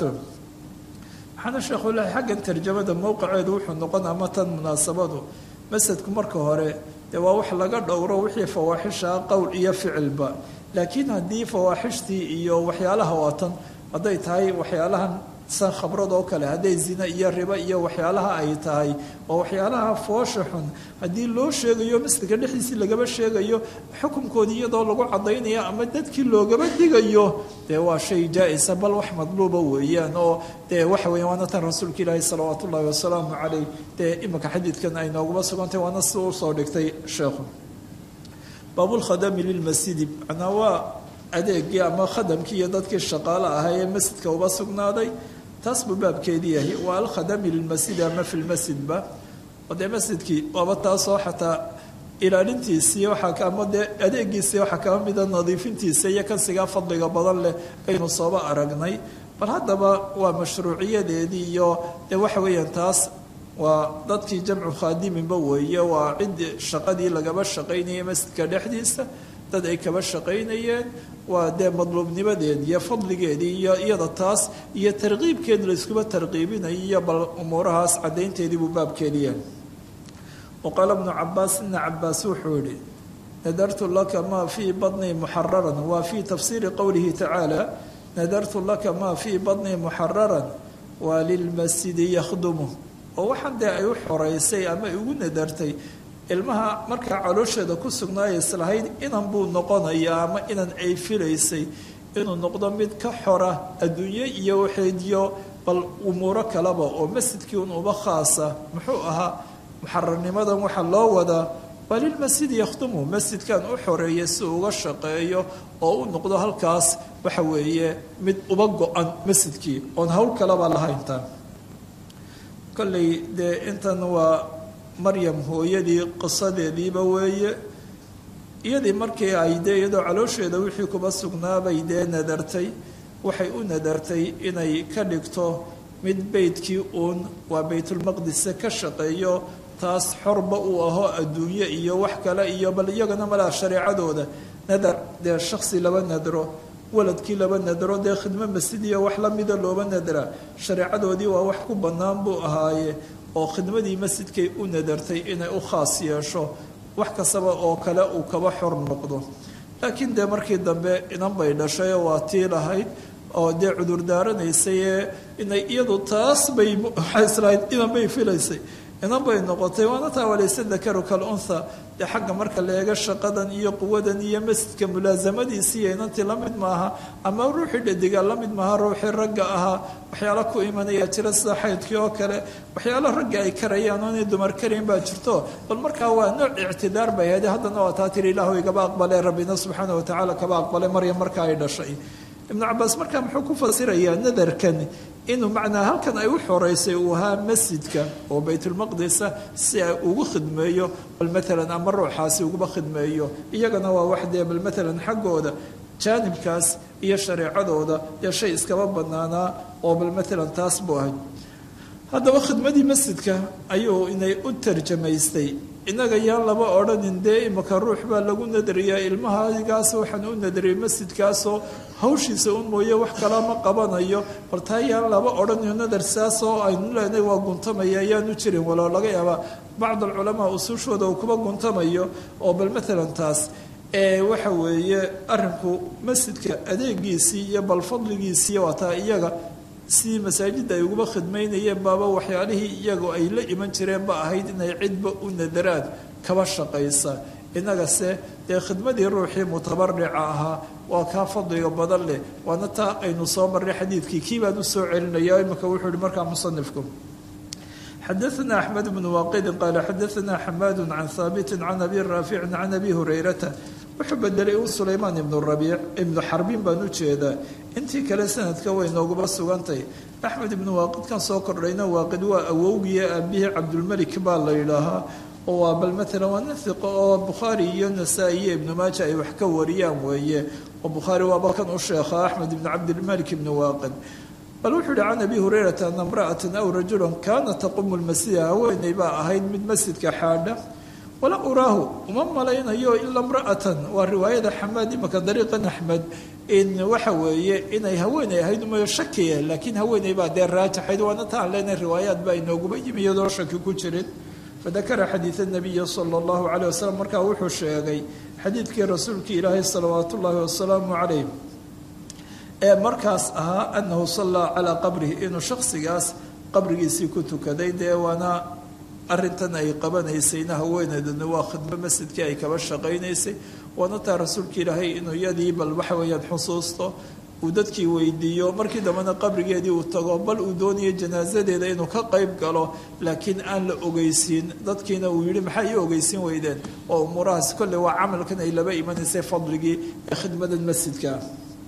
waxaana sheekhu ilahi xaggan tarjamada mowqiceedu wuxuu noqon ama tan munaasabadu masadku marka hore dee waa wax laga dhowro wixii fawaaxishaa qowl iyo ficilba laakiin haddii fawaaxishtii iyo waxyaalaha waatan hadday tahay waxyaalahan san khabrad oo kale hadday zina iyo riba iyo waxyaalaha ay tahay oo waxyaalaha foosha xun haddii loo sheegayo masjidka dhexdiisii lagaba sheegayo xukunkoodii iyadoo lagu cadaynayo ama dadkii loogaba digayo dee waa shay jaa-isa bal wax madluuba weeyaan oo dee waxa weya waana tan rasuulka ilaahi salawaatu ullahi wasalaamu caleyh dee iminka xadiidkan ay nooguma sugantay waana sida usoo dhigtay sheekhu baabulkhadami lilmasjidi macnaa waa adeegii ama khadamkii iyo dadkii shaqaale ahaa ee masjidka uba sugnaaday taas buu baabkeedii yahay waa alkhadami lilmasjidi ama fi lmasjidba oo dee masjidkii waaba taasoo xataa ilaalintiisii waxaa ama dee adeegiisii waxaa kaba mida nadiifintiisa iyo kansigaa fadliga badan leh aynu sooba aragnay bal haddaba waa mashruuciyadeedii iyo dee waxa weeyaan taas waa dadkii jamcu khaadiminba weeye waa ciddii shaqadii lagaba shaqaynayay masjidka dhexdiisa dad ay kaba shaqaynayeen waa dee madluubnimadeed iyo fadligeedii iyo iyada taas iyo tarqiibkeed layskuba tarqiibinayo iyo bal umuurahaas caddaynteedii buu baabkeediyahay wa qaala bnu cabaas ina cabaas wuxuu yihi nadartu laka maa fii badnii muxararan waa fii tafsiiri qowlihi tacaala nadartu laka maa fii badnii muxararan waa lilmasjidi yakhdumu oo waxaan dee ay u xoreysay ama ay ugu nadartay ilmaha markaa caloosheeda ku sugnaaya islahayd inan buu noqonayaa ama inan ay filaysay inuu noqdo mid ka xora adduunye iyo waxeediyo bal umuuro kaleba oo masjidkii un uba khaasa muxuu ahaa muxararnimadan waxaa loo wadaa waa lilmasjidi yakhdumu masjidkan u xoreeya si uga shaqeeyo oo u noqdo halkaas waxa weeye mid uba go-an masjidkii oon hawl kaleba lahayntaan kolley dee intan waa maryam hooyadii qisadeediiba weeye iyadii markii ay dee iyadoo caloosheeda wixii kuba sugnaabay dee nadartay waxay u nadartay inay ka dhigto mid beydkii uun waa baytulmaqdise ka shaqeeyo taas xorba uu aho adduunye iyo wax kale iyo bal iyagana malaa shareecadooda nadar dee shaksi laba nadro waladkii laba nadro dee khidmo masjidiyo wax lamida looba nadra shareecadoodii waa wax ku bannaan buu ahaaye oo khidmadii masjidkay u nadartay inay u khaas yeesho wax kastaba oo kale uu kaba xor noqdo laakiin dee markii dambe inan bay dhashay waa tii lahayd oo dee cudurdaaranaysay inay iyadu taas bay waxay islahayd inan bay filaysay inan bay noqotay waana taa walayse dakaru kalunha dee xagga marka la eego shaqadan iyo quwadan iyo masjidka mulaasamadiisiiyo inantii la mid maaha ama ruuxii dhadiga la mid maaha ruuxii ragga ahaa waxyaalo ku imanaya jira sida xaydkii oo kale waxyaalo ragga ay karayaan oo inay dumar karayn baa jirto bal markaa waa nooc ictidaar bay ahayd haddana waa taa tiri ilaahu igaba aqbale rabbina subxaana watacaala kaba aqbalay maryam marka ay dhashay ibnu cabaas markaa muxuu ku fasirayaa nadarkan inuu macnaa halkan ay u xoreysay uu ahaa masjidka oo baytulmaqdisa si ay ugu khidmeeyo bal maalan ama ruuxaasi uguba khidmeeyo iyagana waa wax dee bal maalan xaggooda jaanibkaas iyo shareecadooda dee shay iskaba banaanaa oo bal maalan taas buu ahay haddaba khidmadii masjidka ayuu inay u tarjamaystay innaga yaan laba odhanin dee imika ruux baa lagu nadariyaa ilmahagaas waxaan u nadariyay masjidkaasoo hawshiisa un mooye wax kala ma qabanayo bal taa yaan laba odhaniyo nadar saasoo aynu leenahay waa guntamaya ayaanu jirin waloo laga yaabaa bacd alculamaa usuushooda uu kuba guntamayo oo bal maalan taas ee waxa weeye arrinku masjidka adeegiisii iyo bal fadligiisii waa taa iyaga sidii masaajidda ay uguba khidmaynayeen baaba waxyaalihii iyagu ay la iman jireen ba ahayd inay cidba u nadaraan kaba shaqaysa innagase dee khidmadii ruuxii mutabarica ahaa waa kaa fadliga badan leh waana taa aynu soo marray xadiidkii kii baan u soo celinaya imika wuxuu yihi markaa musanifku xadaثna أحmed بن واqidi qaala xadaثna xamaad can haabiti can abi raafici can abi hurayrata wuxuu bedelay u sulaymaan ibnu rabiic ibnu xarbin baan u jeedaa intii kale sanadka way nooguba sugantay axmed ibnu waaqidkan soo kordhayna waaqid waa awowgiya aabihii cabdulmelik baa la yidhaahaa oo waa bal maalan waa nin hiqo oo bukhaari iyo nasaa-i iyo ibnu maaja ay wax ka wariyaan weeye oo bukhaari waaba kan u sheekha axmed ibnu cabdilmalik ibnu waaqid bal wuxuu yihi can abi hurayrata ana imra'atan aw rajulan kaana taqumu lmasjida haweeney baa ahayd mid masjidka xaadha wala uraahu uma malaynayo ila imra'atan waa riwaayada xamaad imaka dariiqan axmed in waxa weeye inay haweeney ahayd umayo shakiya laakiin haweeney baa dee raajaxayd waana taan leenahay riwaayaad baa inooguba yimi iyadoo shaki ku jirin fadakara xadiid nabiyi sala allahu calayh wasalam markaa wuxuu sheegay xadiidkii rasuulkii ilaahay salawaatu ullaahi wasalaamu calayh ee markaas ahaa annahu sallaa calaa qabrihi inuu shaksigaas qabrigiisii ku tukaday dee waana arintan ay qabanaysayna haweeneeduna waa khidmo masjidkii ay kaba shaqaynaysay waana taa rasuulka ilaahay inuu iyadii bal waxa weeyaan xusuusto uu dadkii weydiiyo markii dambena qabrigeedii uu tago bal uu doonayo janaasadeeda inuu ka qayb galo laakiin aan la ogeysiin dadkiina uu yihi maxaa ii ogeysiin weydeen oo umuurahaas kolley waa camalkan ay laba imanaysay fadligii ee khidmadan masjidka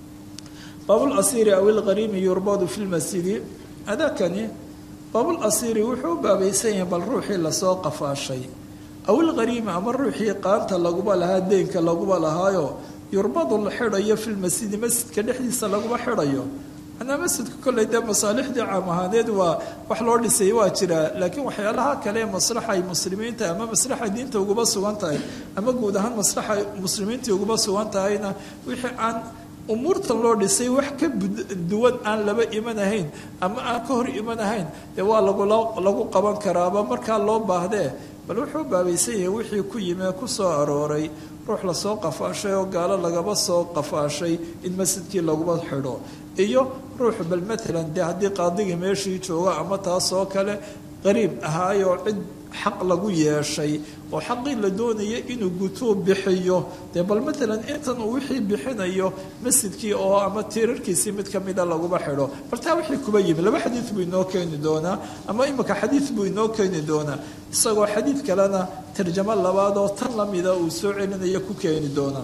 baabulasiiri aw ilqariimi yurbadu fi lmasjidi adakani baabulasiiri wuxuu u baabaysan yahay bal ruuxii lasoo qafaashay aw ilqariimi ama ruuxii qaanta laguba lahaa deenka laguba lahaayo yurbadu la xidhayo fi lmasjidi masjidka dhexdiisa laguma xidhayo manaa masjidka kolley dee masaalixdii caam ahaaneed waa wax loo dhisay waa jiraa laakiin waxyaalaha kale ee maslaxa ay muslimiinta ama maslaxa diinta uguba sugan tahay ama guud ahaan maslaxa muslimiintii uguba sugan tahayna wixii aan umuurtan loo dhisay wax ka duwan aan laba imanahayn ama aan ka hor imanahayn dee waa lagu qaban karaaba markaa loo baahdee bal wuxuu baabaysan yahay wixii ku yimee ku soo arooray ruux lasoo qafaashay oo gaalo lagaba soo qafaashay in masjidkii laguma xidho iyo ruux bal maalan dee haddii qaadigii meeshii joogo ama taasoo kale qariib ahaayoo cid xaq lagu yeeshay oo xaqii la doonaya inuu gutuu bixiyo dee bal maalan intan uu wixii bixinayo masjidkii oo ama tiirarkiisii mid ka mida laguma xidho bal taa wixii kuba yimi laba xadiid buu inoo keeni doonaa ama imika xadiid buu inoo keeni doonaa isagoo xadiid kalena tarjamo labaad oo tan lamida uu soo celinayo ku keeni doonaa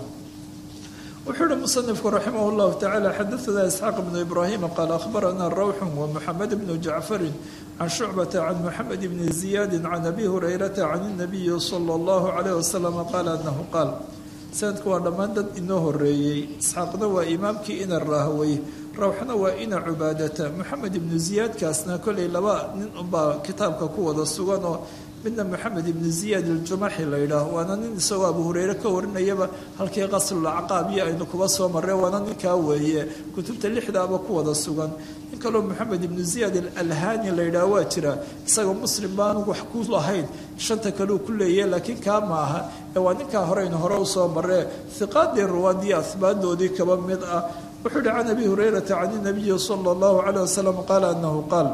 wuxuu uhi musanifku raximah llahu tacala xadaana isxaaq bnu ibraahima qaala ahbarana rawxun wa muxamed bnu jacfarin can shucbata can muxamed bni ziyaadi can abi hurayrata can inabiyi sala allahu calayh wasalam qaala anahu qaal sanadku waa dhammaan dad inoo horeeyey isxaaqna waa imaamkii ina raahwey rawxna waa ina cubaadata moxamed ibnu ziyaadkaasna kolley laba nin unbaa kitaabka ku wada suganoo midna moxamed ibnu ziyaad iljumaxi la yidhaah waana nin isagoo abu hureyre ka warinayaba halkii qaslulacqaab iyo aynu kuba soo marreen waana ninkaa weeye kutubta lixdaaba ku wada sugan nin kaloo moxamed ibnu ziyaad alalhani la yidhaah waa jira isagoo muslim baanu wax ku lahayn shanta kaleu ku leeyahe laakiin kaa maaha ee waa ninkaa horeynu hore usoo marree hiqaadii ruwaadiyo ahbaadoodii kaba mid ah wuxuu yihi can abi hurayrata can inabiyi sala allahu calayh wasalam qaala anahu qaal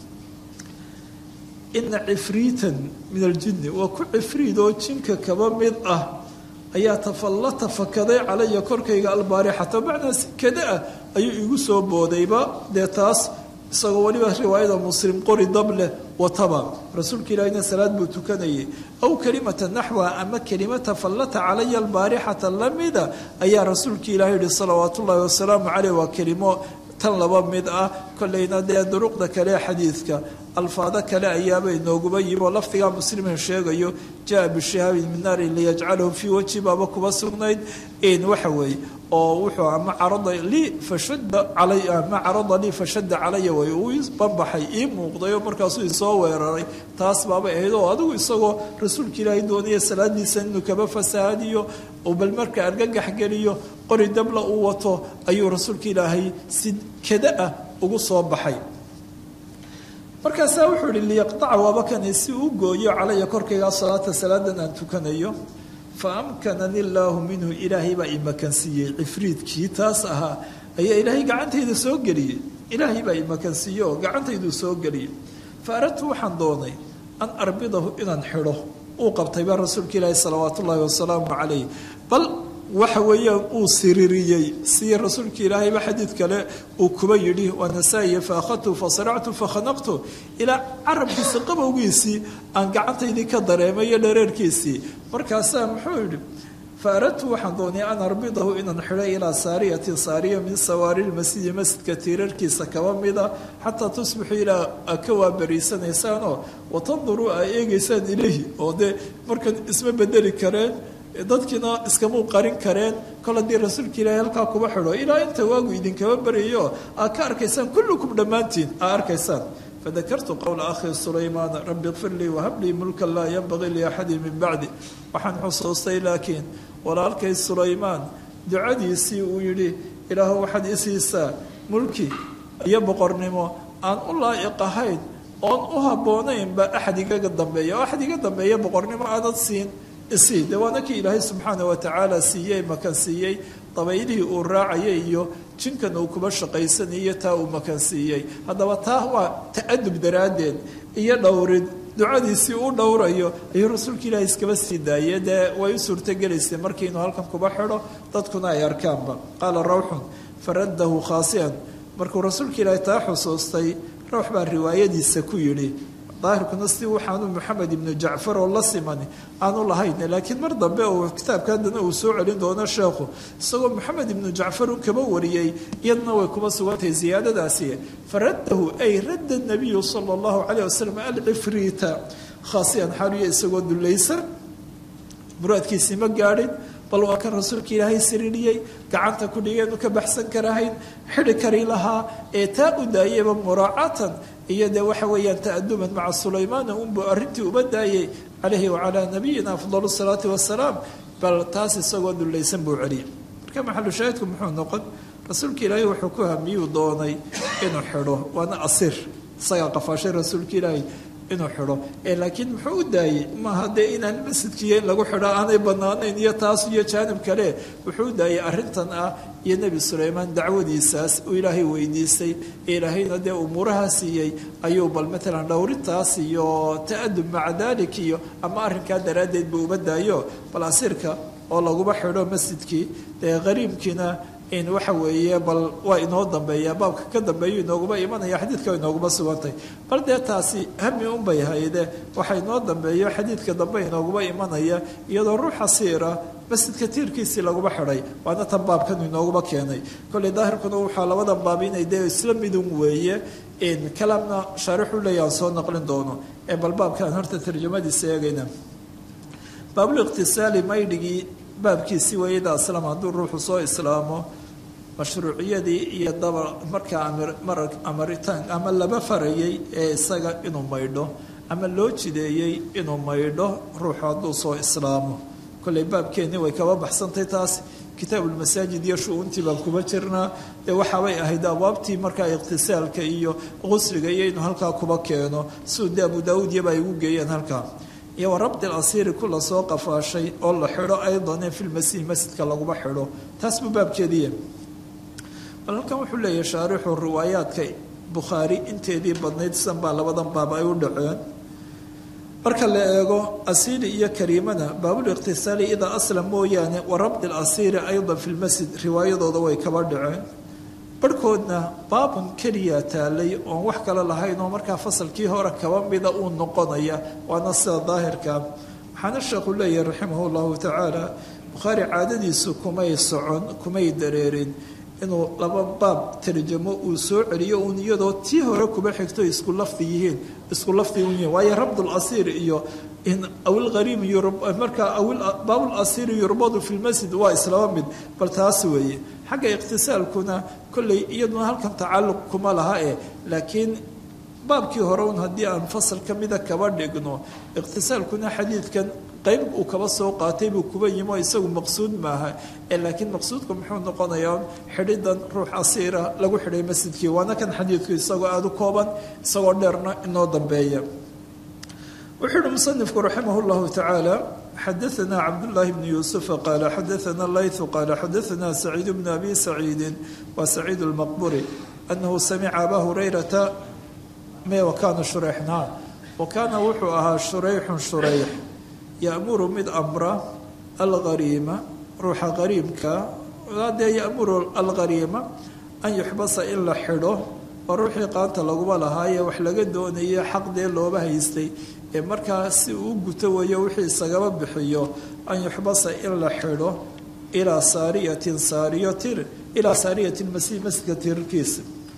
ina cifriitan min aljinni waa ku cifriid oo jinka kaba mid ah ayaa tafallata fakaday calaya korkayga albaarixata macnaa si kada ah ayuu igu soo boodayba dee taas isagoo weliba riwaayada muslim qori dab leh wataba rasuulka ilaahina salaad buu tukanayay aw kelimata naxwa ama kelima tafallata calaya albaarixata lamida ayaa rasuulka ilahi yihi salawaat ullaahi wasalaamu caleyh waa kelimo tan laba mid ah kolleyna dee duruqda kale xadiidka alfaado kale ayaabay nooguba yimi oo lafdigaa muslimin sheegayo jaa bishihaabin min naari liyajcalahu fii wajhi baaba kuba sugnayd in waxa weeye oo wuxuu ama carada lii fashadda calay ama carada lii fashadda calaya way uu banbaxay ii muuqday oo markaasuu isoo weeraray taas baabay ahayd oo adigu isagoo rasuulka ilaahay doonaya salaadiisa inuu kaba fasahaadiyo oo bal marka argagax geliyo qori dabla uu wato ayuu rasuulka ilaahay si kada ah ugu soo baxay markaasaa wuxuu ihi liyaqtaca waaba kani si uu gooyo calaya korkayga salaata salaadan aan tukanayo fa amkanani illaahu minhu ilaahay baa imakansiiyey cifriidkii taas ahaa ayaa ilaahay gacantayda soo geliyey ilaahay baa imakansiiye oo gacantayduu soo geliyey fa aradtu waxaan doonay an arbidahu inaan xidho uu qabtay baa rasuulka ilaahi salawaat ullaahi wasalaamu calayh bal waxa weeyaan uu siririyey si rasuulka ilaahayba xadiid kale uu kuba yidhi waa nasaa-iya fa akhadtu fa saractu fa khanaqtu ilaa carabkiisa qabowgiisii aan gacantaydii ka dareemay iyo dhareerkiisii markaasaa muxuu yidhi faaradtu waxaan doonay an arbidahu inaan xidho ilaa saariyatin saariya min sawaari lmasjidi masjidka tiirarkiisa kaba mida xataa tusbixu ilaa a ka waabariisanaysaanoo watanduruu a eegeysaan ilayhi oo dee markan isma bedeli kareen dadkiina iskamuu qarin kareen kol haddii rasuulka ilaahay halkaa kuba xidho ilaa inta waagu idinkaba baryayo aad ka arkaysaan kullukum dhammaantiin aa arkaysaan fadakartu qowla akhi sulaymaan rabbi kfir lii wahab lii mulkan laa yanbagii liaxadin min bacdi waxaan xusuustay laakiin walaalkay sulaymaan ducadiisii uu yidhi ilaahu waxaad isiisaa mulki iyo boqornimo aan u laa'iq ahayn oon u habboonaynba axad igaga dambeeya oo axad iga dambeeya boqornimo aanad siin isii dee waana kii ilaahay subxaana wa tacaala siiyey makan siiyey dabaylihii uu raacayay iyo jinkan uu kuba shaqaysanayo taa uu makan siiyey haddaba taa waa ta'adub daraaddeed iyo dhowrid ducadiisii u dhowrayo ayuu rasuulka ilaahay iskaba sii daayey dee way u suurtogelaysay markii inuu halkan kuba xidho dadkuna ay arkaanba qaala rawxun faraddahu khaasiyan markuu rasuulka ilaahay taa xusuustay rawx baa riwaayadiisa ku yidhi daahirkuna si waxaanu moxamed ibnu jacfar oo la simani aanu lahayn laakiin mar dambe uu kitaabka haddana uu soo celin doono sheekhu isagoo moxamed ibnu jacfar u kaba wariyey iyadna way kuba sugantahay ziyaadadaasi faraddahu ay radda nabiyu sala allahu calayh wasalam alcifriita khaasiyan xaaliya isagoo dulaysan muraadkiisii ma gaadhin bal waa kan rasuulka ilaahay siriiriyey gacanta ku dhigeenu ka baxsan karahayn xidhi kari lahaa ee taa u daayeyba muraacatan iyo dee waxa weeyaan ta'aduman maca sulaymaana unbuu arrintii uba daayey calayhi wacalaa nabiyina afdal salaati wasalaam bal taas isagoo dulaysan buu celiyay marka maxalu shaahidku muxuu noqon rasuulka ilaahay wuxuu ku hamiyuu doonay inuu xidho waana asiir isagaa qafaashay rasuulka ilaahay inuu xidho ee laakiin muxuu u daayey maaha dee inaan masjidkiiyo in lagu xidho aanay banaanayn iyo taas iyo jaanib kale wuxuu u daayey arrintan ah iyo nebi sulaymaan dacwadiisaas uu ilaahay weydiistay ee ilaahayna dee umuuraha siiyey ayuu bal matalan dhowrintaas iyo ta'adub maca dalik iyo ama arrinkaa daraaddeed buu uba daayo bal asiirka oo laguba xidho masjidkii dee qariibkiina in waxa weeye bal waa inoo dambeeya baabka ka dambeeyu inooguma imanaya xadiidka inooguma sugantay bal dee taasi hami unbay hayde waxa inoo dambeeyo xadiidka dambe inooguma imanaya iyadoo ruuxa siira masjidka tiirkiisii laguma xidhay waana tan baabkan inooguma keenay kolley daahirkuna waxaa labada baab inay dee isla midun weeye kalaamna shaarixu leeya aan soo naqlin doono ee bal baabkaan horta tarjamadiisa eegayna baabuliqtisaali maydhigii baabkiisii wayada aslam hadduu ruuxu soo islaamo mashruuciyadii iyo daba markaa amaritaan ama laba farayay ee isaga inuu maydho ama loo jideeyey inuu maydho ruuxu hadduu soo islaamo kolley baabkeenni way kaba baxsantay taas kitaabulmasaajid iyo shu-uuntii baan kuma jirnaa dee waxaabay ahayd abwaabtii markaa iqtisaalka iyo qusliga iyo inuu halkaa kuba keeno siduu dee abu daawuud iyaba ay ugu geeyeen halkaa iyo wa rabdi alasiiri kula soo qafaashay oo la xidho aydan fi lmasiih masjidka laguma xidho taas buu baabkeediiya bal halkan wuxuu leeyahay shaarixu riwaayaadka bukhaari inteedii badnayd san baa labadan baab ay u dhaceen marka la eego asiiri iyo kariimana baabuliqtisaali idaa aslam mooyaane wa rabdi alasiiri aydan fi lmasjid riwaayadooda way kaba dhaceen barhkoodna baabun keliya taalay oon wax kale lahayn oo markaa fasalkii hore kaba mida uu noqonaya waana sida daahirka waxaana sheekhu leeyahay raximah llahu tacaala bukhaari caadadiisu kumay socon kumay dareerin inuu laba baab tarjamo uu soo celiyo uun iyadoo tii hore kuba xigto isku lafdi yihiin isku lafdi un yihiin waayo rabdulasiir iyo awilqariib markaa baabulasiir yurbadu fi lmasjid waa islaba mid bal taas weeye xagga iqtisaalkuna kolley iyaduna halkan tacalluq kuma laha eh laakiin baabkii hore un haddii aan fasal ka mida kaba dhigno iqtisaalkuna xadiidkan qayb uu kaba soo qaatay buu kuba yimo isagu maqsuud maaha ee laakiin maqsuudku muxuu noqonayaa xidhidan ruux asiira lagu xidhay masjidkii waana kan xadiidku isagoo aada u kooban isagoo dheerna inoo dambeeya wuxuu uhi musanifku raximah llahu tacaala xadaana cabdullaahi bni yuusufa qaala xadaana laythu qaala xadaana saciid bnu abi saciidin waa saciid lmaqburi anahu samica abaa hurayrata me wakaana shureyxna wa kaana wuxuu ahaa shureyxun shureyx yamuru mid amra alghariima ruuxa qariimka dee yamuru alghariima an yuxbasa in la xidho oo ruuxii qaanta laguma lahaaye wax laga doonaye xaq dee looba haystay ee markaa si uu guto weeyo wixii isagaba bixiyo an yuxbasa in la xidho ilaa saariyatin saariyo tir ilaa saariyatin masi masjidka tirarkiisa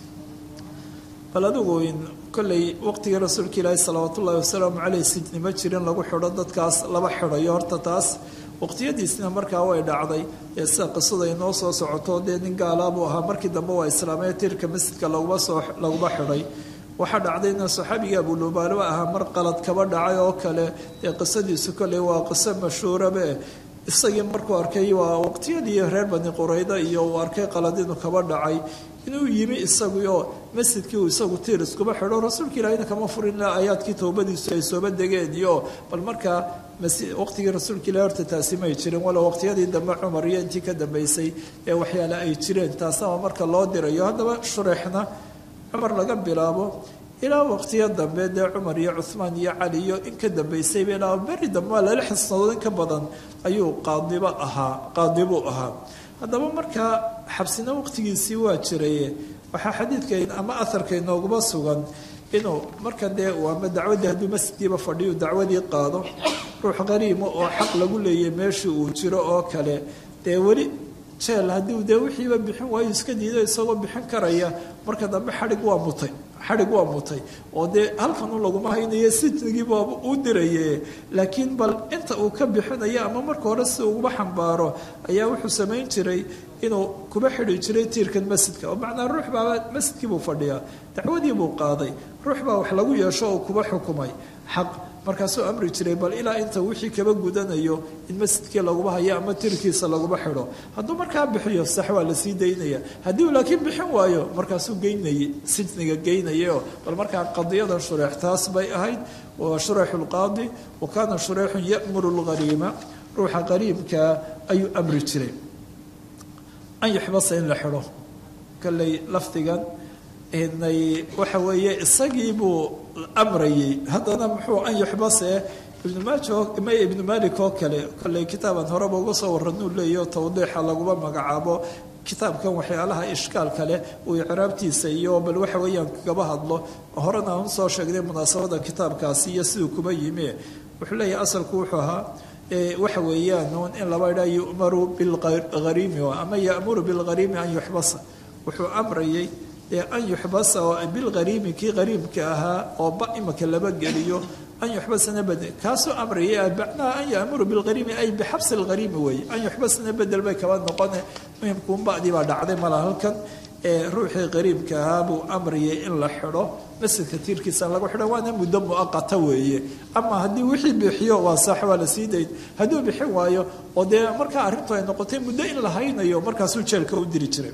bal adigu in kolley waqtigii rasuulka ilaahi salawaat ullahi wasalaamu caleyh sijni ma jirin lagu xidho dadkaas laba xidhayo horta taas waqtiyadiisna markaa way dhacday ee sida qisada inoo soo socoto dee nin gaalaabuu ahaa markii dambe waa islaamee tirka masjidka laguma soo laguma xidhay waxaa dhacdayna saxaabigii abulubaalo ahaa mar qalad kaba dhacay oo kale dee qisadiisu kolley waa qiso mashhuurabe isagii markuu arkay waa waqtiyadii reer bani qurayda iyo uu arkay qalad inuu kaba dhacay inuu yimi isaguoo masjidkii uu isagu tiir iskuba xidho rasuulka ilaahina kama furin aayaadkii towbadiisu ay sooba degeen iyo bal markaa waqtigii rasuulka ilahi horta taasi may jirin walow waqtiyadii dambe cumar iyo intii ka dambeysay ee waxyaale ay jireen taasnaba marka loo dirayo haddaba shureexna cumar laga bilaabo ilaa waqtiyo dambe dee cumar iyo cuhmaan iyo cali iyo in ka dambeysayba ilaa beri dambe waa lala xisnadood in ka badan ayuu qaadibo ahaa qaadibuu ahaa haddaba markaa xabsina waqtigiisii waa jiraye waxaa xadiidka ama aharka inooguma sugan inuu marka dee ama dacwaddii hadduu masjidkiiba fadhiyu dacwadii qaado ruux qariimo oo xaq lagu leeyay meeshii uu jiro oo kale dee weli jeel haddii dee wixiiba bixin waayo iska diido isagoo bixin karaya marka dambe xadhig waa mutay xadhig waa mutay oo dee halkanu laguma haynayo sijnigiiba u diraye laakiin bal inta uu ka bixinayo ama marka hore si uguba xambaaro ayaa wuxuu samayn jiray inuu kuba xidhi jiray tiirkan masjidka oo macnaa ruux baaba masjidkiibuu fadhiyaa dacwadii buu qaaday ruux baa wax lagu yeesho oo kuba xukumay xaq markaasuu amri jiray bal ilaa inta wixii kaba gudanayo in masjidkii laguba hayo ama tirkiisa laguba xidho hadduu markaa bixiyo sax waa lasii daynaya haddii uu laakiin bixin waayo markaasuu geynayay sijniga geynayaoo bal markaa qadiyadan shureex taas bay ahayd waa shureexu lqaadi wa kaana shureexun ya'muru lghariima ruuxa qariibkaa ayuu amri jiray an yuxbasa in la xidho kolley lafdigan inay waxa weeye isagii buu amrayay haddana muxuu an yuxbase ibnu maajo may ibnu malik oo kale kolley kitaaban horeba uga soo waranuu leeyaho tawdiixa laguma magacaabo kitaabkan waxyaalaha ishkaalka leh uu icraabtiisa iyo bal waxa weeyaan kagaba hadlo horena aan usoo sheegnay munaasabada kitaabkaasi iyo siduu kuba yimi wuxuu leeyahay asalku wuxuu ahaa waxa weeyaan in laba idhaa yu'maru bilghariimi ama ya'muru bilghariimi an yuxbasa wuxuu amrayay an yuxbasa bilghariimi kii hariimka ahaa oo ba imaka laba geliyo an yuxbasana bedel kaasuu amraya macnaha an ya'muru bilghariimi ay bixabsi lghariimi weeye an yuxbasana bedel bay kaba noqone muhimkuun ba'dii baa dhacday mala halkan ee ruuxii qariibka ahaa buu amrayay in la xidho masjidka tiirkiisa lagu xidho waana muddo muaqata weeye ama haddii wixii bixiyo waa saax waa la sii dayn hadduu bixin waayo oo dee markaa arrintu ay noqotay muddo in la haynayo markaasuu jeelka u diri jiray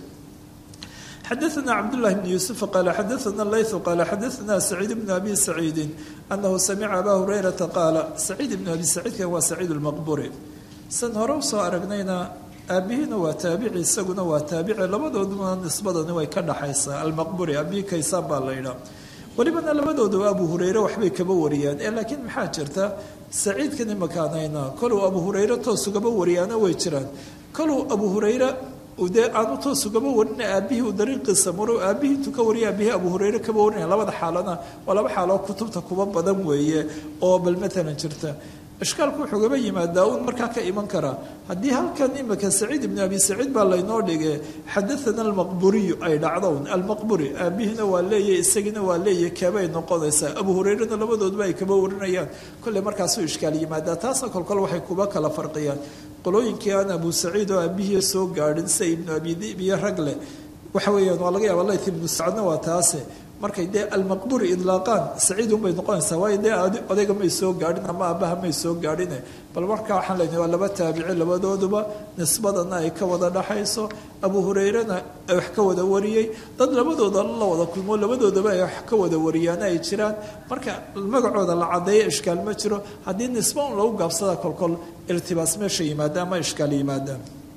xadaثna cabdالlahi bn yuusuf qaala xadaثna layثu qaala xadaثna saciid bn abi saciidi anahu samica aba hurayrata qaala saciid bn abi saciidkan waa saciid اlmaqburi san hore usoo aragnayna aabihiina waa taabici isaguna waa taabici labadooduna nisbadani way ka dhaxaysaa almaqburi abihi kaysaan baa la ydhaa welibana labadooduba abu hureyre waxbay kaba wariyaan ee laakiin maxaa jirta saciidkan imakaanayna koluu abu hureyre toos ugaba wariyaana way jiraan koluu abu hureyre dee aanu toos ugaba warina aabihii uu dariiqiisa maro aabihii intuu ka wariya aabihii abu hureyre kaba warinaya labada xaalana waa laba xaaloo kutubta kuba badan weeye oo bal matalan jirta ishkaalku wuxuu gaba yimaadaa uun markaa ka iman karaa haddii halkan imika saciid ibnu abi saciid baa laynoo dhige xadaana almaqburiyu ay dhacdown almaqburi aabihiina waa leeyahy isagiina waa leeyahy keebay noqonaysaa abu hureyrena labadoodba ay kaba warinayaan kolley markaasuu ishkaal yimaadaa taasna kolkol waxay kuba kala farqiyaan qolooyinkii aan abu saciid oo aabihii soo gaadhin sida ibnu abi dib iyo rag leh waxa weeyaan waa laga yaaba layt ibnu sacadna waa taase markay dee almaqburi idlaaqaan saciid unbay noqonaysaa waayo dee odayga may soo gaadhin ama aabbaha may soo gaadhine bal markaa waxaan leynahay waa laba taabici labadooduba nisbadana ay ka wada dhaxayso abu hureyrena ay wax ka wada wariyey dad labadooda la wada kulmo labadoodaba ay wax ka wada wariyaana ay jiraan marka magacooda la cadeeyo ishkaal ma jiro haddii nisba un lagu gaabsada kolkol iltibaas meesha yimaada ama ishkaal yimaada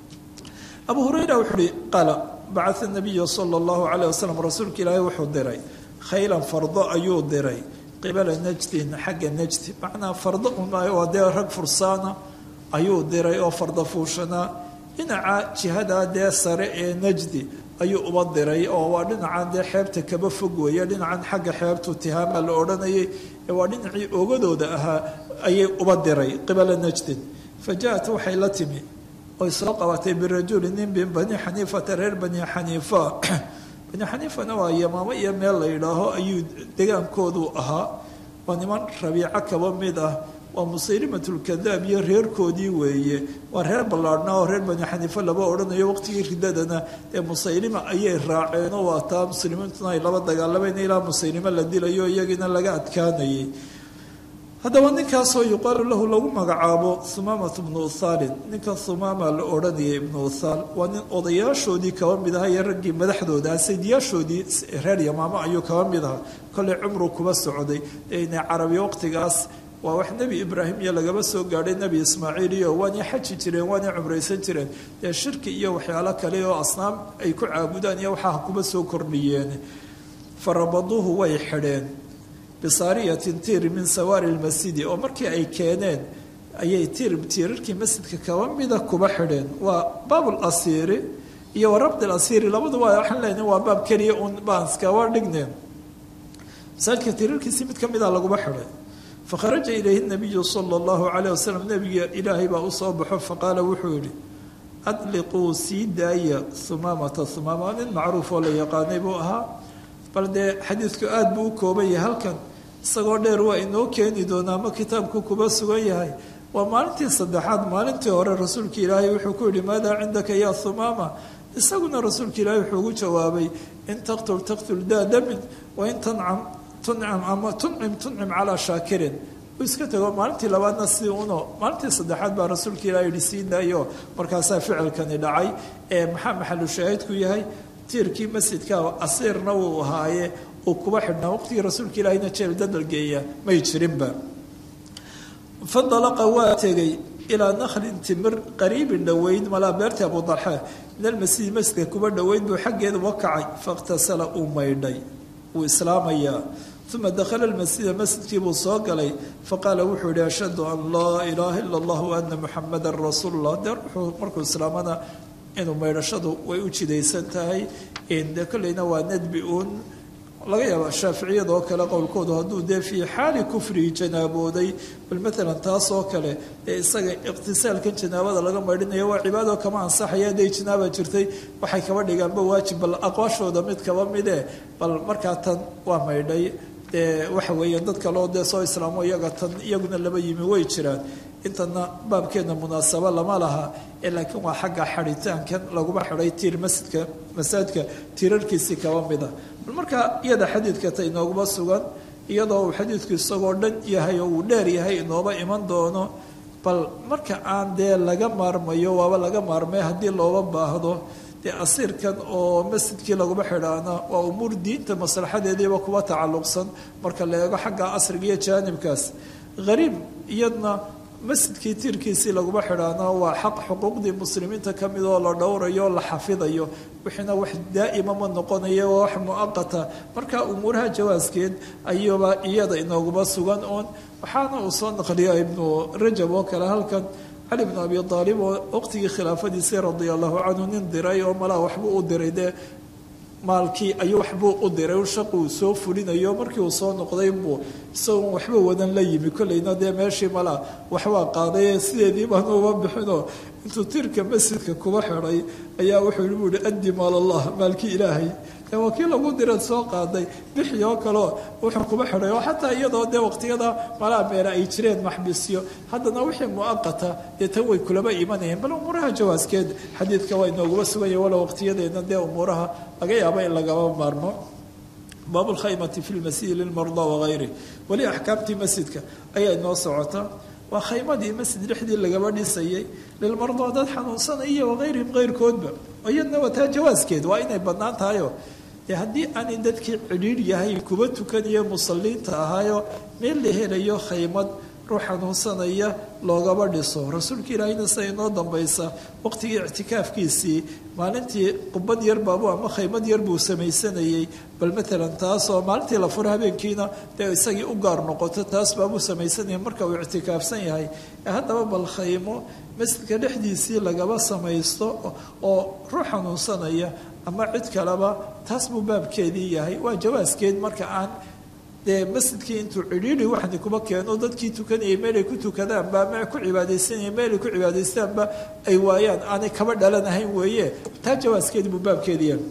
abu hureyra wuxuu uhi qaala bacaa nabiyu sala allahu calayh wasalam rasuulka ilaahay wuxuu diray khaylan fardo ayuu diray qibala najdin xagga najdi macnaa fardo waa dee rag fursaana ayuu diray oo fardo fuushanaa dhinaca jihadaa dee sare ee najdi ayuu uba diray oo waa dhinacan dee xeebta kaba fog weeye dhinacan xagga xeebtu tihaama la odhanayay ee waa dhinacii ogadooda ahaa ayay uba diray qibala najdin fa ja-at waxay la timi oy soo qabatay birajuli nin min bani xaniifata reer bani xaniifa bani xaniifana waa yamaamo iyo meel la yidhaaho ayuu degaankoodu ahaa waa niman rabiico kaba mid ah waa musaylimatulkadaab iyo reerkoodii weeye waa reer ballaadhna oo reer bani xaniifa laba odhanayo waqtigii ridadana dee musaylima ayay raaceenoo waa taa muslimiintuna ay laba dagaalamayna ilaa musaylimo la dilayo iyagiina laga adkaanayay haddaba ninkaasoo yuqaalu lahu lagu magacaabo humaamat bnu uthaalin ninkan humaama la odhanayay ibnu uthaal waa nin odayaashoodii kaba mid aha iyo raggii madaxdooda saydiyaashoodii reer yamaamo ayuu kaba mid aha kolley cumru kuba socday ina carabi waqtigaas waa wax nebi ibraahim iyo lagaba soo gaadhay nebi ismaaciil iyo waanay xaji jireen waanay cumraysan jireen dee shirki iyo waxyaalo kale oo asnaam ay ku caabudaan iyo waxaa kuba soo kordhiyeen farabaduuhu way xidheen bisaariyatin tiir min sawaari lmasjidi oo markii ay keeneen ayay tiir tiirarkii masjidka kaba mida kuba xidheen waa baabul asiiri iyo wa rabdi lasiiri labaduba waxaan leenahay waa baab keliya un baanskaba dhigneen masaajidka tiirarkiisi mid ka mida laguma xidhay fakharaja ilayhi nabiyu sala allahu calayh wasalam nebiga ilaahay baa usoo baxo faqaala wuxuu yihi adliquu sii daaya humaamata humaama nin macruuf oo la yaqaanay buu ahaa bal dee xadiidku aada buu u kooban yahay halkan isagoo dheer waa inoo keeni doonaa ma kitaabku kuba sugan yahay waa maalintii saddexaad maalintii hore rasuulka ilaahay wuxuu ku yihi maadaa cindaka yaa humaama isaguna rasuulka ilaahay wuxuu ugu jawaabay in taqtul taqtul daa damin wain tancam tuncam ama tuncim tuncim calaa shaakirin uu iska tago maalintii labaadna si uno maalintii saddexaad baa rasuulka ilahay yihi sii daayo markaasaa ficilkani dhacay ee maxaa maxalu shaahidku yahay tiirkii masjidka asiirna wuu ahaaye uu kuba xidhnaa waqtigii rasuulka ilaahayna jeel dadalgeeya may jirinba fandalaqa waa tegay ilaa nakhlin timir qariibin dhoweyn malaa beerta abu dalxa min almasjidi masjidka kuba dhoweyn buu xaggeeda uga kacay fakhtasala uu maydhay wuu islaamayaa uma dakhala lmasjida masjidkii buu soo galay faqaala wuxuu yihi ashhadu an laa ilaaha ila allah waana muxamadan rasuulu llah dee wuxuu markuu islaamana inuu maydhashadu way u jidaysan tahay de kolleyna waa nadbi uun laga yaaba shaaficiyada oo kale qowlkoodu hadduu dee fii xaali kufrigi janaabooday bal maalan taas oo kale ee isaga iqtisaalkan janaabada laga maydhinayo waa cibaado kama ansaxaya hadday janaaba jirtay waxay kaba dhigaanba waajib bal aqwaashooda mid kaba mide bal markaa tan waa maydhay dee waxa weeyaan dad kaleo dee soo islaamo iyaga tan iyaguna laba yimi way jiraan intana baabkeena munaasabo lama laha ee laakiin waa xagga xadhitaankan laguma xidhay tiir masjidka masaajidka tiirarkiisii kaba mida bal markaa iyada xadiidka ta inooguma sugan iyadoo uu xadiidku isagoo dhan yahay oo uu dheer yahay inooba iman doono bal marka aan dee laga maarmayo waaba laga maarmay haddii looba baahdo dee asiirkan oo masjidkii laguma xidhaana waa umuur diinta maslaxadeediiba kuba tacalluqsan marka la eego xagga asriga iyo jaanibkaas hariib iyadna masjidkii tiirkiisii laguma xidhaana waa xaq xuquuqdii muslimiinta ka mid oo la dhowrayo la xafidayo wixiina wax daa'ima ma noqonayo waa wax muaqata marka umuuraha jawaaskeed ayuuba iyada inooguma sugan oon waxaana uu soo naqliya ibnu rajab oo kale halkan cali bnu abi aalib oo waqtigii khilaafadiisii radia allahu canhu nin diray oo malaa waxbuu u diray dee maalkii ayuu waxbuu u diray shaqi uu soo fulinayo markii uu soo noqday buu isagoon waxba wadan la yimi kolleyna dee meeshii malaa waxbaa qaaday sideedii baanu uba bixinoo intuu tiirka masjidka kuba xidhay ayaa wuxuu buu yihi addi maal allah maalkii ilaahay dee waa kii lagu diraad soo qaaday bixi oo kaleo wuxuu kuba xidhay oo xataa iyadoo dee waqtiyada malaa meela ay jireen maxbisyo haddana wixii muaqata dee tan way kulaba imanayeen bal umuuraha jawaaskeed xadiidka waa inooguma suganya walo waqtiyadeena dee umuuraha laga yaabo in lagaba maarmo baabu lkhaymati fi lmasjidi lilmarda wagayri weli axkaamtii masjidka ayaa inoo socota waa khaymadii masjid dhexdii lagaba dhisayay lilmardaa dad xanuunsanaya iyo wakayrihim keyrkoodba iyadna waa taa jawaaskeed waa inay badnaan tahayo dee haddii aanay dadkii cidhiidh yahay kuba tukaniyo musalliinta ahaayo meel la helayo khaymad ruux xanuunsanaya loogaba dhiso rasuulka ilaahayna sida inoo dambaysa waqtigii ictikaafkiisii maalintii qubad yar baabu ama khaymad yar buu samaysanayey bal maalan taasoo maalintii la furo habeenkiina dee isagii u gaar noqoto taas baabuu samaysanayay marka uu ictikaafsan yahay haddaba bal khaymo masjidka dhexdiisii lagaba samaysto oo ruux xanuunsanaya ama cid kaleba taas buu baabkeedii yahay waa jawaaskeed marka aan dee masjidkii intuu cidhiidhi waxni kuma keeno dadkii tukanayay meelay ku tukadaanba ama ku cibaadaysanaya meelay ku cibaadaystaanba ay waayaan aanay kaba dhalanahayn weeye taa jawaaskeedi buu baabkeedii yahay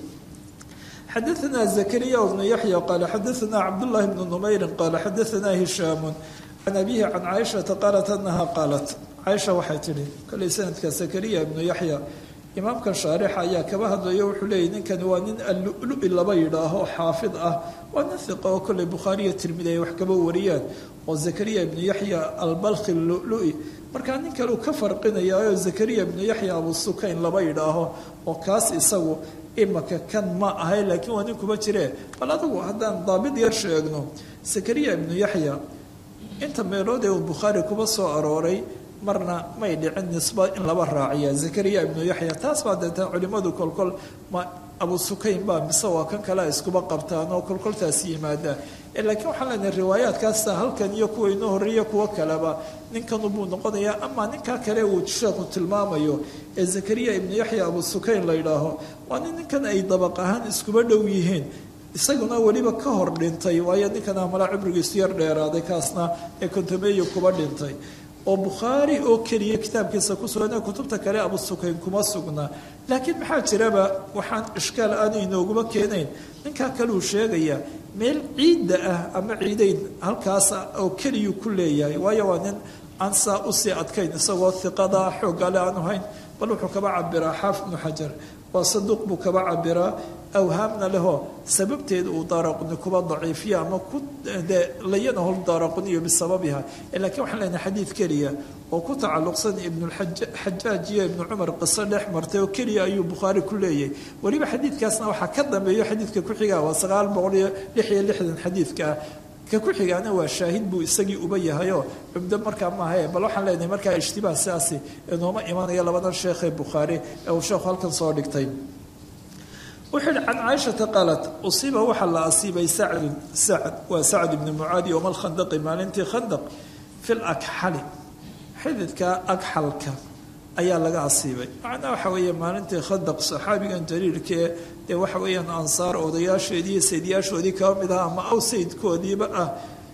xadaثna زكريا بن يحيى قال xadaثna cبداللahi بن نmayri qال xadaثna هiشhاm عن أبيه عن cائشhaةa qالت أنha qاaلت caiشha waxay tihi kolay sanadka زكريا بن يحيى imaamkan shaarixa ayaa kaba hadlayo wuxuu leeyay ninkani waa nin allulu-i laba yidhaaho xaafid ah waa nin hiqa oo kolley bukhaariya tirmidi ay wax kaba wariyaan oo zakariya ibnu yaxya albalkhi lulu-i markaa nin kale uu ka farqinayaayoo zakariya ibnu yaxya abu sukayn laba yidhaaho oo kaas isagu imaka kan ma ahay laakiin waa nin kuma jiree bal adagu haddaan daabid yar sheegno zakariya ibnu yaxya inta meelood ee uu bukhaari kuba soo arooray marna may dhicin nisba in laba raaciya zakariya ibnu yaxya taas baa deetaan culimmadu kolkol ma abu sukayn baa mise waa kan kale iskuba qabtaan oo kolkoltaasi yimaadaan laakiin waxaan leenahay riwaayaadkaasta halkan iyo kuwa inoo horreeya kuwo kaleba ninkanubuu noqonayaa ama ninkaa kale uu sheekhu tilmaamayo ee zakariya ibnu yaxya abu sukayn la yidhaaho waa nin ninkan ay dabaq ahaan iskuba dhow yihiin isaguna weliba ka hor dhintay waayo ninkan amala cibrigiisu yar dheeraaday kaasna ee kontomeeyo kuba dhintay oo bukhaari oo keliya kitaabkiisa ku sugan kutubta kale abu sukayn kuma sugnaa laakiin maxaa jiraba waxaan ishkaal aanu inooguma keenayn ninkaa kaleu sheegaya meel ciidda ah ama ciidayn halkaasa oo keliyuu ku leeyahay waayo waa nin aan saa usii adkayn isagoo hiqada xooggale aanu hayn bal wuxuu kaba cabiraa xaafid ibnu xajar waa saduuq buu kaba cabiraa awhaamna leho sababteed uu daaraquni kuba daciifiya ama ku de layanahu daaraquniyo bisababiha lakiin waxaan leenahay xadiid keliya oo ku tacalluqsan ibnuxajaaj iyo ibnu cumar qiso dhex martay oo keliya ayuu bukhaari ku leeyahay weliba xadiidkaasna waxaa ka dambeeyo xadiidka ku-xiga waa sagaal boqol iyo lix iyo lixdan xadiidkaa ka ku xigaana waa shaahid buu isagii uba yahayoo cumdo markaa maahae bal waxaan leenahay markaa ishtibaah siaasi inooma imanaya labadan sheekhee bukhaari ee uu sheekhu halkan soo dhigtay wuxuu yihi can caaishata qaalat usiiba waxaa la asiibay sacdun sacd waa sacd ibni mucaadi yowma alkhandaqi maalintii khandaq fi lakxali xididka agxalka ayaa laga asiibay macnaa waxa weeye maalintii khandaq saxaabigan jaliilkae dee waxa weeyaan ansaar odayaasheedii iyo sayidyaashoodii kaba mid aha ama aw sayidkoodiiba ah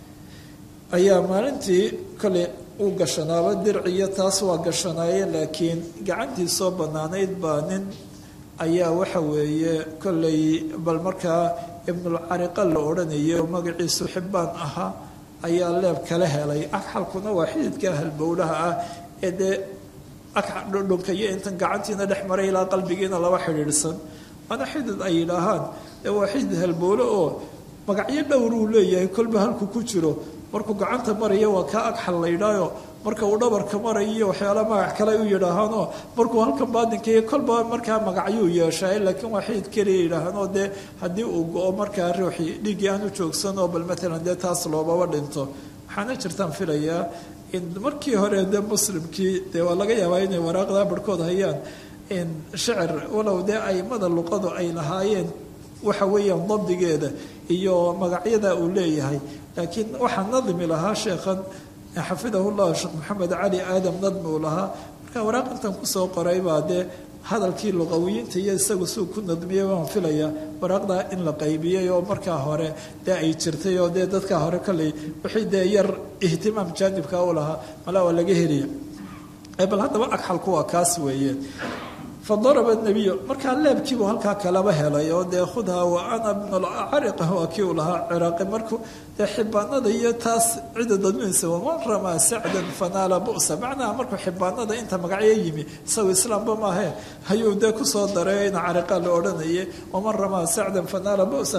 ayaa maalintii kale uu gashanaaba dirciyo taas waa gashanaaye laakiin gacantii soo bannaanayd baa nin ayaa waxa weeye kollay bal markaa ibnulcariqa la odhanayay oo magaciisu xibbaan ahaa ayaa leeb kala helay agxalkuna waa xididka halbowlaha ah ee dee dhudhunka iyo intan gacantiina dhex maray ilaa qalbigiina laba xidhiidhsan waana xidid ay yidhaahaan ee waa xidid halbowle oo magacyo dhowruu leeyahay kolba halku ku jiro markuu gacanta maraya waa kaa agxal la yidhaayo marka uu dhabarka marayo iyo waxyaala magac kale u yidhaahaanoo markuu halkan baadinkayo kolba markaa magacyuu yeeshaa laakiin waa xidid keliya yidhaahaanoo dee haddii uu go-o markaa ruuxii dhiiggii aanu joogsanoo bal maalan dee taas loobaba dhinto waxaana jirtaan filayaa in markii hore dee muslimkii dee waa laga yaabaa inay waraaqdaa barhkood hayaan in shicir walow dee aimada luqadu ay lahaayeen waxa weeyaan dabdigeeda iyo magacyada uu leeyahay laakiin waxaa nadmi lahaa sheekhan xafidahu llah sheekh maxamed cali aadam nadmi uu lahaa marka waraaq intan kusoo qoray baa dee hadalkii luqawiyiinta iyo isagu suu ku nadmiyey waan filaya waraaqdaa in la qaybiyey oo markaa hore dee ay jirtay oo dee dadkaa hore kolley wixii dee yar ihtimaam jaanibka u lahaa malaa waa laga heliya bal haddaba agxalku waa kaas weeye fadaraba nabiyu markaa leebkiibuu halkaa kalaba helay oo dee khudha wa ana bnulcariqa waa kii uu lahaa ciraaqi markuu dee xibaanada iyo taas cida dadminaysa waman ramaa sacdan fanaala bu'sa macnaha markuu xibaanada inta magacyo yimi isagu islaamba maahe ayuu dee kusoo daray ina cariqa la odhanaye waman ramaa sacdan fanaala bu'sa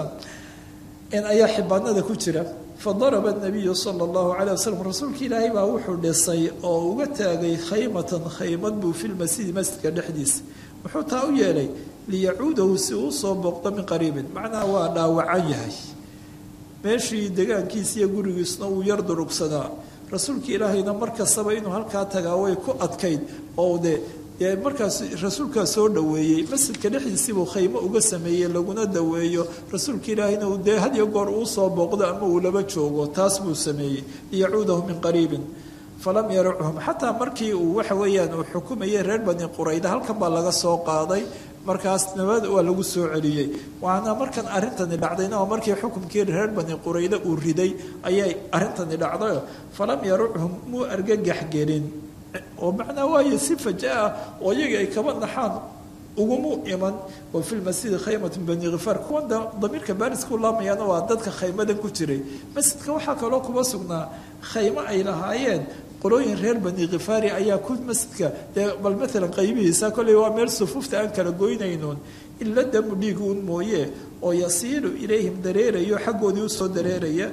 in ayaa xibaanada ku jira fadaraba nabiyu sala allahu calay wasalam rasuulka ilaahay baa wuxuu dhisay oo uga taagay khaymatan khaymad buu fi lmasjidi masjidka dhexdiisa wuxuu taa u yeelay liyacuudahu si uu soo booqdo min qariibin macnaha waa dhaawacan yahay meeshii degaankiisa iyo gurigiisna uu yar durugsanaa rasuulka ilaahayna mar kastaba inuu halkaa tagaa way ku adkayd oo dee dee markaas rasuulkaa soo dhoweeyey masjidka dhexdiisibuu khaymo uga sameeyey laguna daweeyo rasuulka ilaahayna uu dee had iyo goor uu soo booqdo ama uu laba joogo taas buu sameeyey liyacuudahu min qariibin falam yaracuhum xataa markii uu waxa weeyaan uu xukumayay reer bani qurayda halkan baa laga soo qaaday markaas nabad waa lagu soo celiyey waana markan arrintani dhacdayna oo markii xukumkii reer bani qurayda uu riday ayay arrintani dhacdayo falam yaruchum muu argagax gelin oo macnaa waaye si faja-ah oo iyaga ay kaba naxaan ugumu iman wa fi lmasjidi khaymat bani khifaar kuwan damiirka baariska u laamayaana waa dadka khaymadan ku jiray masjidka waxaa kaloo kuma sugnaa khaymo ay lahaayeen qolooyin reer bani khifaari ayaa ku masjidka dee bal maalan qaybihiisa kolley waa meel sufuufta aan kala goynaynoon ila damu dhiig uun mooye oo yasiilu ilayhim dareerayo xaggoodii usoo dareeraya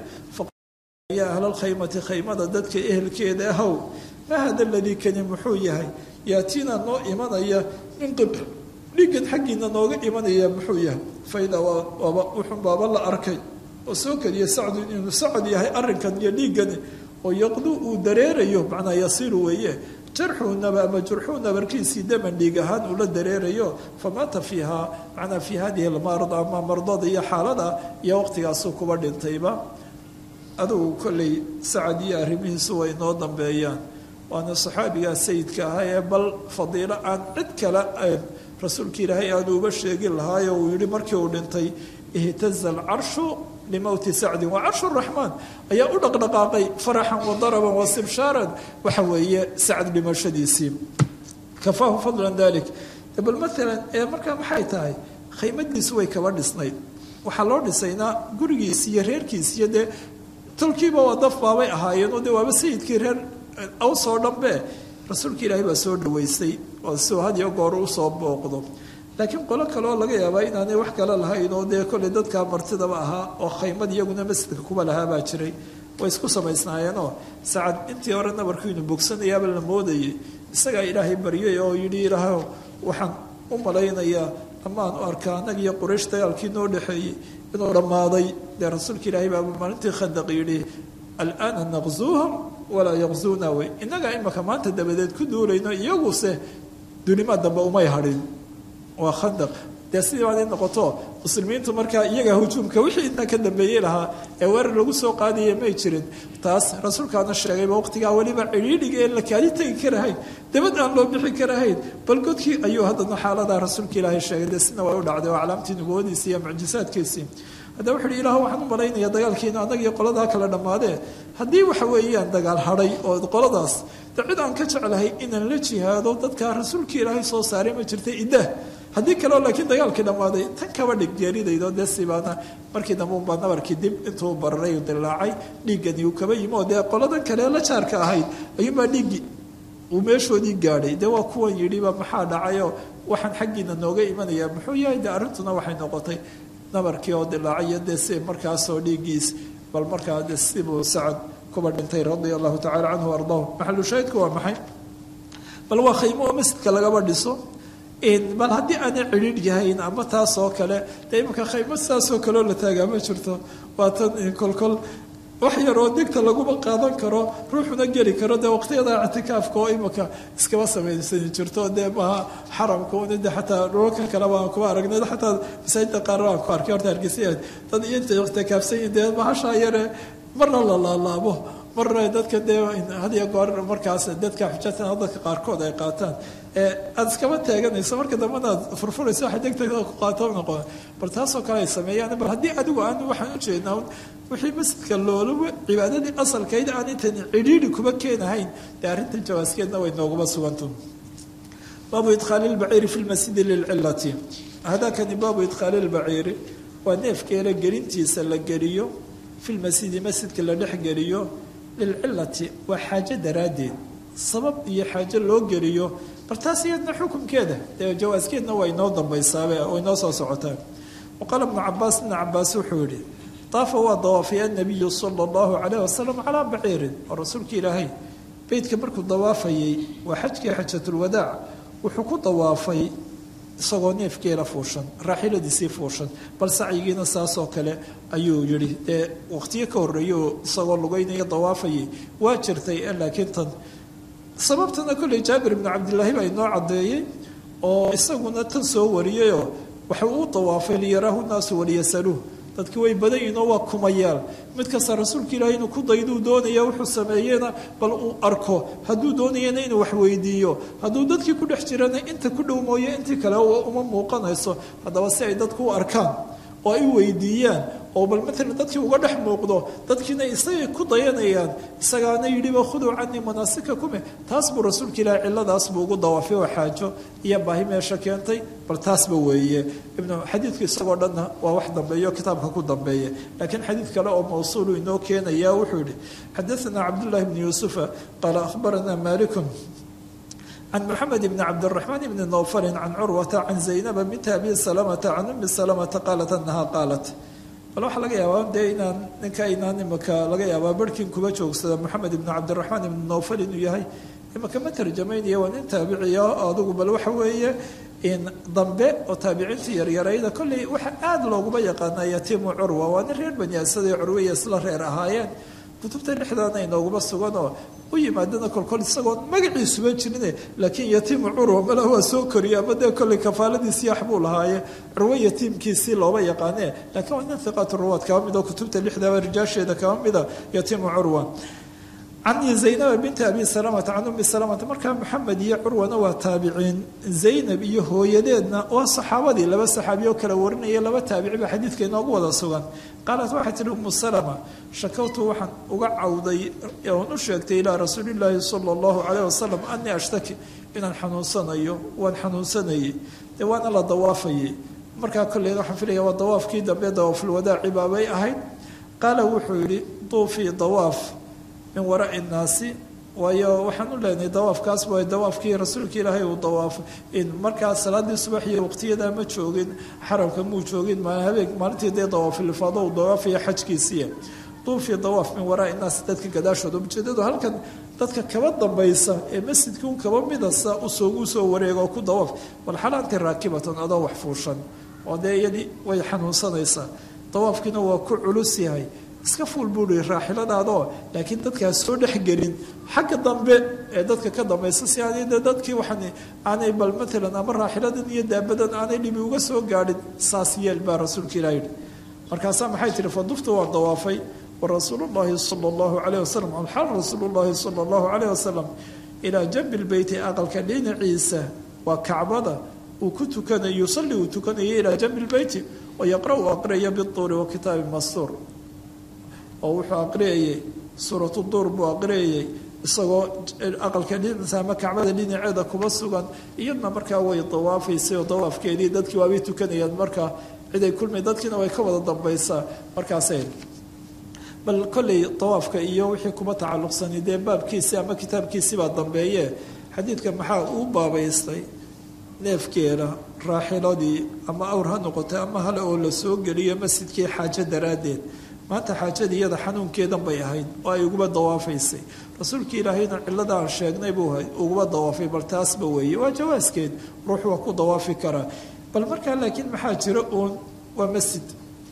ya ahlalkhaymati khaymada dadka ehelkeeda ahow ma hada ladii kani muxuu yahay yaatiina noo imanaya min qibl dhiigan xaggiina nooga imanaya muxuu yahay faidaa waaba wuxun baaba la arkay oo soo keliya sacdu inuu sacad yahay arrinkan iyo dhiigani oo yaqdu uu dareerayo macnaa yasiilu weeye jarxuunaba ama jurxuu nabarkiisii daman dhiig ahaan ula dareerayo famaata fiiha macnaa fii hadihi almarad ama mardada iyo xaalada iyo waqtigaasuu kuba dhintayba adugu kolley sacad iyo arrimihiisu way noo dambeeyaan waana saxaabigaa sayidka ahaa ee bal fadiilo aan cid kale rasuulka ilaahay aanu uba sheegin lahaayo uu yihi markii uu dhintay ihtaza alcarshu limowti sacdin waa carshu raxmaan ayaa u dhaqdhaqaaqay faraxan wa daraban wa sibshaaran waxa weeye sacd dhimashadiisii kafaahu fadlan dalik bal maalan ee markaa maxay tahay khaymadiisu way kaba dhisnayd waxaa loo dhisaynaa gurigiisi iyo reerkiisi iyo dee tolkiiba waa daf baabay ahaayeen oo dee waaba sayidkii reer aws oo dhanbe rasuulka ilaahay baa soo dhaweystay oo siuu had iyo goor usoo booqdo laakiin qolo kaleoo laga yaabaa inaanay wax kale lahayn oo dee kolley dadkaa martidaba ahaa oo khaymad iyaguna masjidka kuba lahaa baa jiray way isku samaysnaayeenoo sacad intii hore nabarkiinu bogsanayaaba la moodayay isagaa ilaahay baryay oo yidhi ilaahow waxaan u malaynayaa amaan u arkaa anag iyo quraysh dagaalkii noo dhexeeyey inuu dhammaaday dee rasuulka ilaahay baa maalintii khandaq yidhi alaana naqzuuhum walaa yaqzuuna wey innagaa imaka maanta dabadeed ku duulayno iyaguse dunima dambe umay hadhin waa khandaq dee sidii baad noqoto muslimiintu markaa iyaga hujuumka wixii intaa ka dambeeyey lahaa ee weerar lagu soo qaadaya may jirin taas rasuulkaana sheegayba waqtigaa weliba cidhiidhiga ee la kaali tegi karahayn dabad aan loo bixi karahayn bal godkii ayuu haddana xaaladaa rasuulka ilaahay sheegay dee sina way u dhacday oo calaamtii nubuwadiisii iyo mucjisaadkiisii haddaba wuxu uhi ilah waxaan u malaynaya dagaalkiina annagiyo qoladaa kala dhammaadee haddii waxa weeyaan dagaal hadhay oo qoladaas de cid aan ka jeclahay inaan la jihaado dadkaa rasuulkii ilaahay soo saaray ma jirta iddah haddii kaleo laakiin dagaalkii dhammaaday tan kaba dhig geeridaydo dee sibaana markii dambe unbaa nabarkii dib intuu bararay u dilaacay dhiiggani uu kaba yimi oo dee qoladan kale la jaarka ahayd ayuunbaa dhiiggi uu meeshoodii gaadhay dee waa kuwan yidhiba maxaa dhacayoo waxaan xaggiina nooga imanayaa muxuu yahay dee arrintuna waxay noqotay nabarkii oo dilaacayo dee si markaasoo dhiiggiis bal markaa de sibuu sacad kuba dhintay radia allahu tacala canhu ardaahu maxalu shaahidku waa maxay bal waa khaymo oo masjidka lagaba dhiso bal haddii aanay cidhiidh yahayn ama taas oo kale dee imanka khaymo saasoo kaleo la taagaa ma jirto waa tan kolkol wax yaroo degta laguma qaadan karo ruuxuna geli karo dee waqtiyada ictikaafka oo imanka iskaba samaysani jirto dee maha xaramka un de xataa dhulalka kale baan kuba aragnay xataa masaajidda qaar baan ku arkay horta hargeysa dad iyo intay ictikaafsan yihin dee mahashaa yare marna la laalaabo marna dadka dee hadiyo goor markaas dadka xujatan dadka qaarkood ay qaataan aada iskaba taaganayso marka dambena aad furfurayso waxa degdeg ku qaato noqon bal taasoo kale ay sameeyaan bal haddii adigu aan waxaan ujeednaa wixii masjidka loolaba cibaadadii asalkayd aan intan cidhiidhi kuma keenahayn dee arrintan jawaaskeedna way nooguma suganta baabu idkhaali lbaciiri fi lmasjidi lilcilati hadakani baabu idkhaali lbaciiri waa neefkeela gelintiisa la geliyo fi lmasjidi masjidka la dhex geliyo lilcilati waa xaajo daraaddeed sabab iyo xaajo loo geliyo bal taas iyadna xukunkeeda dee jawaaskeedna waa inoo dambaysaabe way noo soo socotaan waqaala ibnu cabaas ibna cabaas wuxuu yihi daafa waa dawaafay annabiyu sala allahu calayh wasalam calaa baciirin oo rasuulka ilaahay beytka markuu dawaafayey waa xajkii xajatulwadaac wuxuu ku dawaafay isagoo neefkeela fuushan raaxiladiisii fuushan bal sacyigiina saasoo kale ayuu yihi dee waqtiyo ka horreeyo isagoo lugeynaya dawaafayay waa jirtay laakiin tan sababtana kolley jaabir ibnu cabdillaahi baa inoo caddeeyey oo isaguna tan soo wariyayoo waxa uu dawaafay liyaraahu naasu waliyasaluuh dadki way badan yihin oo waa kumayaal mid kasta rasuulka ilaahay inuu ku dayduu doonaya wuxuu sameeyena bal uu arko hadduu doonayana inuu wax weydiiyo hadduu dadkii ku dhex jirana inta ku dhow mooye intii kale uma muuqanayso haddaba si ay dadku u arkaan oo ay weydiiyaan oo bal maalan dadkii uga dhex muuqdo dadkiina isagay ku dayanayaan isagaana yidhiba khuduu canii manaasikakume taas buu rasuulka ilaahi cilladaas buu ugu dawaafay oo xaajo iyo baahi meesha keentay bal taasba weeye ibnu xadiidku isagoo dhanna waa wax dambeeyo kitaabka ku dambeeya laakiin xadiid kale oo mawsuulu inoo keenaya wuxuu yihi xadaanaa cabdullahi bni yuusufa qaala akhbaranaa malikun can mxamed bn cabdالرaحman bni nowfali can curwata can zaynaba binta abi salamata can umi salamata qaalat anaha qaalat bal waxaa laga yaabaa dee inaan ninka inaan imaka laga yaabaa barhkin kuba joogsada moxamed ibn cabdiraxmaan ibni nowfal inuu yahay imaka ma tarjamaynaya waa nin taabiciya adugu bal waxa weeye in dambe oo taabiciinta yaryarayda kolley waxaa aada looguma yaqaana yatiimu curwa waa nin reer bani asad ee curwaya isla reer ahaayeen kutubta dhexdaana inooguma sugan oo u yimaadana kolkol isagoon magaciisuban jirine laakiin yatiimu curwa mala waa soo koriye ama dee kolley kafaaladiisii yax buu lahaaye curwo yatiimkiisii looba yaqaane laakiin waa nin hiqaat ruwaad kaba mid oo kutubta lixdaba rijaasheeda kaba mida yatiimu curwa can zaynaba binti abi salamata can umi salamata markaa maxamed iyo curwana waa taabiciin zaynab iyo hooyadeedna waa saxaabadii laba saxaabiyo kala warinaya laba taabici baa xadiidka inoogu wada sugan qaalat waxay tihi umu salama shakawtu waxaan uga cawday oon u sheegtay ilaa rasuulillaahi sala allahu caleyh wasalam anii ashtaki inaan xanuunsanayo waan xanuunsanayay dee waana la dawaafayay markaa kolley waxaan filaya waa dawaafkii dambe dawaafulwadaaci baabay ahayd qaala wuxuu yihi duufii dawaaf min waraai nnaasi waayo waxaan u leenahay dawaafkaas waa dawaafkii rasuulka ilaahay uu dawaafay in markaa salaadii subax iyo waqtiyadaa ma joogin xaramka muu joogin habeen maalintii dee dawaafilifaado uu dawaafaya xajkiisiiya duufii dawaaf min waraai nnaasi dadka gadaashooda ujeedadu halkan dadka kaba dambaysa ee masjidkii un kaba midasa usoogu soo wareega oo ku dawaaf bal xalaanti raakibatan adoo wax fuushan oo dee iyadii way xanuunsanaysaa dawaafkiina waa ku culus yahay iska fuul buui raaxiladaadoo laakiin dadkaas soo dhexgelin xagga dambe ee dadka ka dambaysa si aanay de dadkii waxaan aanay bal maalan ama raaxiladan iyo daabadan aanay dhibi uga soo gaadhin saas yeel baa rasuulka ilah yidhi markaasaa maxay tihi faduftu waan dawaafay wa rasuulullaahi sala allahu calayh wasalam alxal rasuulullaahi sala allahu calayh wasalam ilaa jambi lbeyti aqalka dhinaciisa waa kacbada uu ku tukanayo yusalli uu tukanayo ilaa jambi lbeyti wa yaqra-u aqraya bituuri wa kitaabi mastuur oo wuxuu aqriyayey suuratu duur buu aqriyayey isagoo aqalka dhinaciisa ama kacbada dhinaceeda kuba sugan iyadna markaa way dawaafaysay oo dawaafkeedii dadkii waabay tukanayaan markaa ciday kulmay dadkiina way ka wada dambaysaa markaasay bal kolley dawaafka iyo wixii kuma tacalluqsani dee baabkiisii ama kitaabkiisii baa dambeeye xadiidka maxaa uu baabaystay neefkeeda raaxiladii ama awr ha noqotay ama hale oo la soo geliyo masjidkii xaajo daraaddeed maanta xaajada iyada xanuunkeedan bay ahayd oo ay uguba dawaafaysay rasuulka ilaahayna cilada aan sheegnay buu uguba dawaafay bal taasba weeye waa jawaaskeed ruux waa ku dawaafi karaa bal markaa laakiin maxaa jira uun waa masjid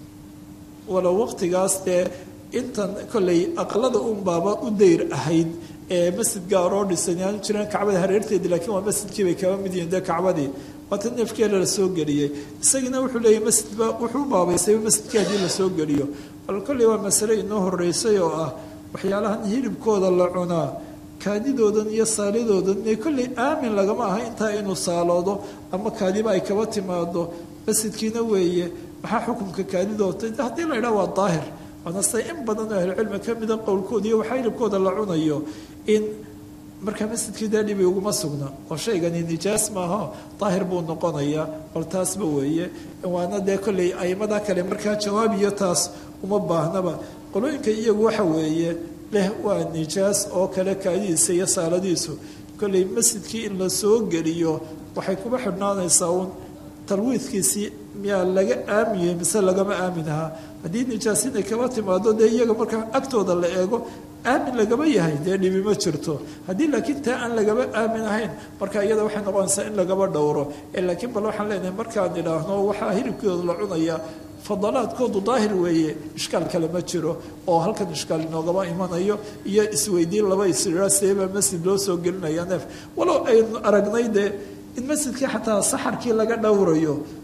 walow waqtigaas dee intan kolley aqlada un baaba u dayr ahayd ee masjid gaaroo dhisan aanu jiraan kacbada hareerteedii lakiin waa masjidkii bay kaba mid yihiin dee kacbadii waata neefkeela la soo geliyey isagiina wuxuu leeyahy masjidba wuxuu baabaysay masjidkii haddii la soo geliyo bal kolley waa masale inoo horeysay oo ah waxyaalahan hilibkooda la cunaa kaadidoodan iyo saalidoodan ee kolley aamin lagama aha intaa inuu saaloodo ama kaadiba ay kaba timaado masjidkiina weeye maxaa xukunka kaadidoota haddii la idhaha waa daahir waana sida in badan oo ahlucilmi ka mida qowlkooda iyo waxaa hilibkooda la cunayo in markaa masjidkii dee dhibi uguma sugna oo shaygani nijaas maaha daahir buu noqonayaa bal taasba weeye waana dee kolley aimada kale markaa jawaab iyo taas uma baahnaba qolooyinka iyagu waxa weeye leh waa nijaas oo kale kaadidiisa iyo saaladiisu kolley masjidkii in la soo geliyo waxay kuba xidhnaanaysaa uun talwiidkiisii miyaa laga aamiyey mise lagama aamin ahaa haddii nijaas inay kaba timaado dee iyaga markaa agtooda la eego aamin lagama yahay dee dhibi ma jirto haddii laakiin taa aan lagaba aamin ahayn marka iyada waxay noqonaysaa in lagaba dhowro laakiin bal waxaan leenahay markaan idhaahno waxaa hilibkooda la cunaya fadalaadkoodu daahir weeye ishkaal kale ma jiro oo halkan ishkaal inoogama imanayo iyo isweydiin laba israa seebaa masjid loo soo gelinaya neef walow aynu aragnay dee in masjidkii xataa saxarkii laga dhowrayo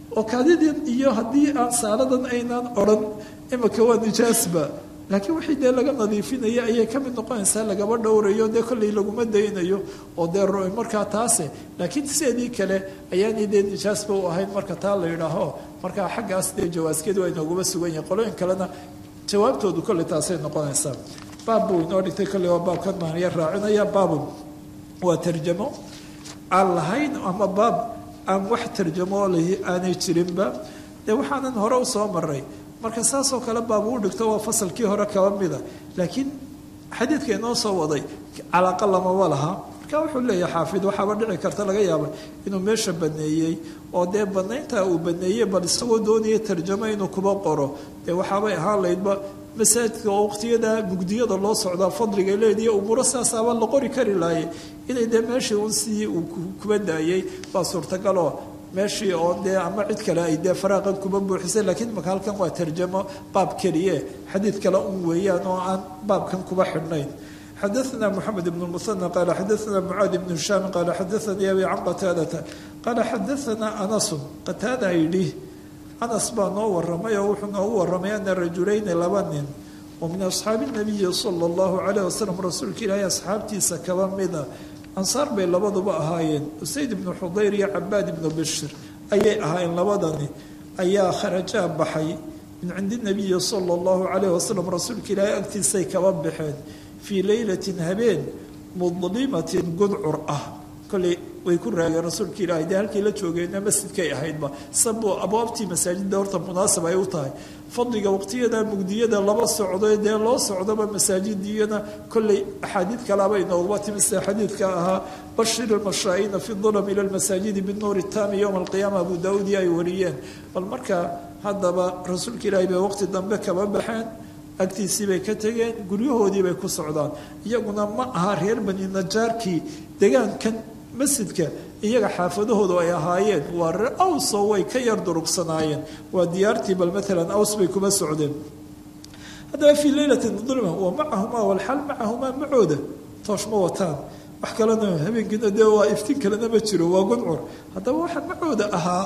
oo kaadidan iyo haddii aan saaladan aynaan odhan imika waa nijaasba laakiin wixii dee laga nadiifinaya ayay ka mid noqonaysaa lagaba dhowrayo dee kolley laguma daynayo oo dee markaa taase laakiin sideedii kale ayaanay dee nijaasba u ahayn marka taa la yidhaaho markaa xaggaas dee jawaaskeedu waa inooguma sugan yahin qolooyin kalena jawaabtoodu kolley taasay noqonaysaa baab buu inoo dhigtay kolley waa baabkan maaniya raacinaya baabun waa tarjamo aan lahayn ama baab aan wax tarjamo lahi aanay jirinba dee waxaanan hore usoo maray marka saasoo kale baab uu dhigto waa fasalkii hore kaba mida laakiin xadiidka inoo soo waday calaaqa lamaba laha marka wuxuu leeyahay xaafid waxaaba dhici karta laga yaaba inuu meesha baneeyey oo dee banaynta uu baneeyey bal isagoo doonaya tarjamo inuu kuba qoro dee waxaabay ahaan laydba masaajidka oo waqtiyada mugdiyada loo socdaa fadliga leediya umuuro saasaaba la qori kari laayay inay dee meeshii un sidii uu kuba daayey baa suurtagaloo meeshii oo dee ama cid kale ay dee faraaqan kuba buuxisay laakiin maka halkan waa tarjamo baab keliye xadiid kale un weeyaan oo aan baabkan kuba xidhnayn xadaثna mxamed bn muثanى qala xadaثna mucaad bn hishaam qala xadaثanii abi can qataadata qala xadaثna anasu qataada yidhi anas baa noo waramay oo wuxuu noogu waramay ana rajulayni laba nin oo min asxaabi الnabiyi salى اllahu عalيه wasalam rasuulka ilaahay asxaabtiisa kaba mida ansaar bay labaduba ahaayeen usayd ibnu xudayr iyo cabaad ibnu bashir ayay ahaayeen labadani ayaa kharajaa baxay min cindi nabiyi sala allahu calayh wasalam rasuulka ilaahay agtiisay kaba baxeen fii leylatin habeen mudlimatin gudcur ah kolley way ku raageen rasuulka ilaahay dee halkay la joogeenna masjidkay ahaydba saboo abwaabtii masaajidda horta munaasab ay u tahay fadliga waqtiyada mugdiyada laba socdo dee loo socdoba masaajidiyana kolley axaadiid kalaaba inooguma timi sida xadiidka ahaa bashir ilmashaa'iina fi dulam ila lmasaajidi binuuri taami yowma alqiyaama abu daawuudi ay wariyeen bal marka haddaba rasuulka ilaahay bay waqti dambe kaba baxeen agtiisii bay ka tegeen guryahoodii bay ku socdaan iyaguna ma aha reer bani najaarkii degaankan masjidka iyaga xaafadahoodu ay ahaayeen waa reer awsoo way ka yar durugsanaayeen waa diyaartii bal maalan aws bay kuma socdeen haddaba fii leylatin dulma wa macahumaa walxal macahumaa macooda toosh ma wataan wax kalena habeenkiina dee waa iftiin kalena ma jiro waa gudcur haddaba waxa macooda ahaa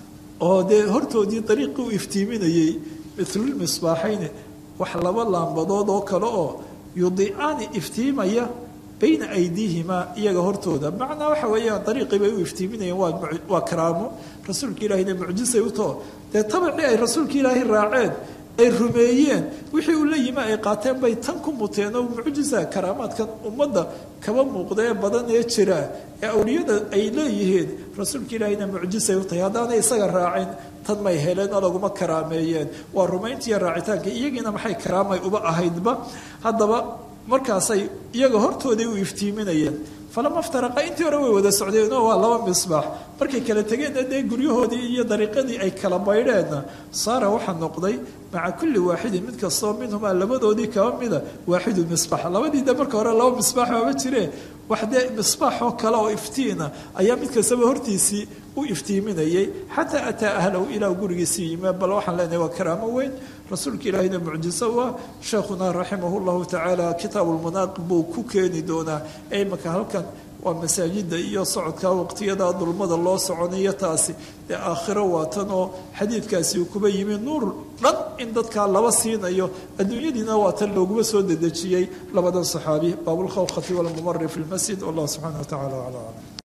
oo dee hortoodii dariiqii u iftiiminayey mitlulmisbaaxayni wax laba laambadood oo kale oo yudiicaani iftiimaya bayna aydiihimaa iyaga hortooda macnaa waxa weeyaan dariiqii bay u iftiiminayeen waa waa karaamo rasuulka ilaahayna mucjisay u taho dee tabacii ay rasuulka ilaahay raaceen ay rumeeyeen wixii uu la yimi ay qaateen bay tan ku muteen oo mucjisa karaamaadkan ummadda kaba muuqda ee badan ee jira ee awliyada ay leeyihiin rasuulka ilaahayna mucjisay u tahay haddaanay isaga raacin tan may heleen oo laguma karaameeyeen waa rumayntiiyo raacitaanka iyagiina maxay karaamay uba ahaydba haddaba markaasay iyaga hortooday u iftiiminayeen falama ftaraqa intii hore way wada socdeenoo waa laba misbaax markay kala tegeenna dee guryahoodii iyo dariiqadii ay kala baydheenna saara waxaa noqday maca kulli waaxidin mid kastoo minhumaa labadoodii kaba mida waaxidu misbaax labadii de marka hore laba misbaax ooma jireen wax dee misbaaxoo kale oo iftiina ayaa mid kastaba hortiisii u iftiiminayay xataa ataa ahlahu ilaa gurigiisii yime bal waxaan leenahay waa karaamo weyn rasuulka ilaahayna mucjiso u ah sheekhuna raximah llahu tacaala kitaabu lmunaaqib buu ku keeni doonaa ee imaka halkan waa masaajida iyo socodka waqtiyada dulmada loo soconayo taasi dee aakhiro waatan oo xadiidkaasi uu kuba yimi nuur dhan in dadkaa laba siinayo adduunyadiina waatan looguma soo dedejiyey labadan saxaabi baabulkhawkhati walmumari fi lmasjid wallah subxana wa tacala aclam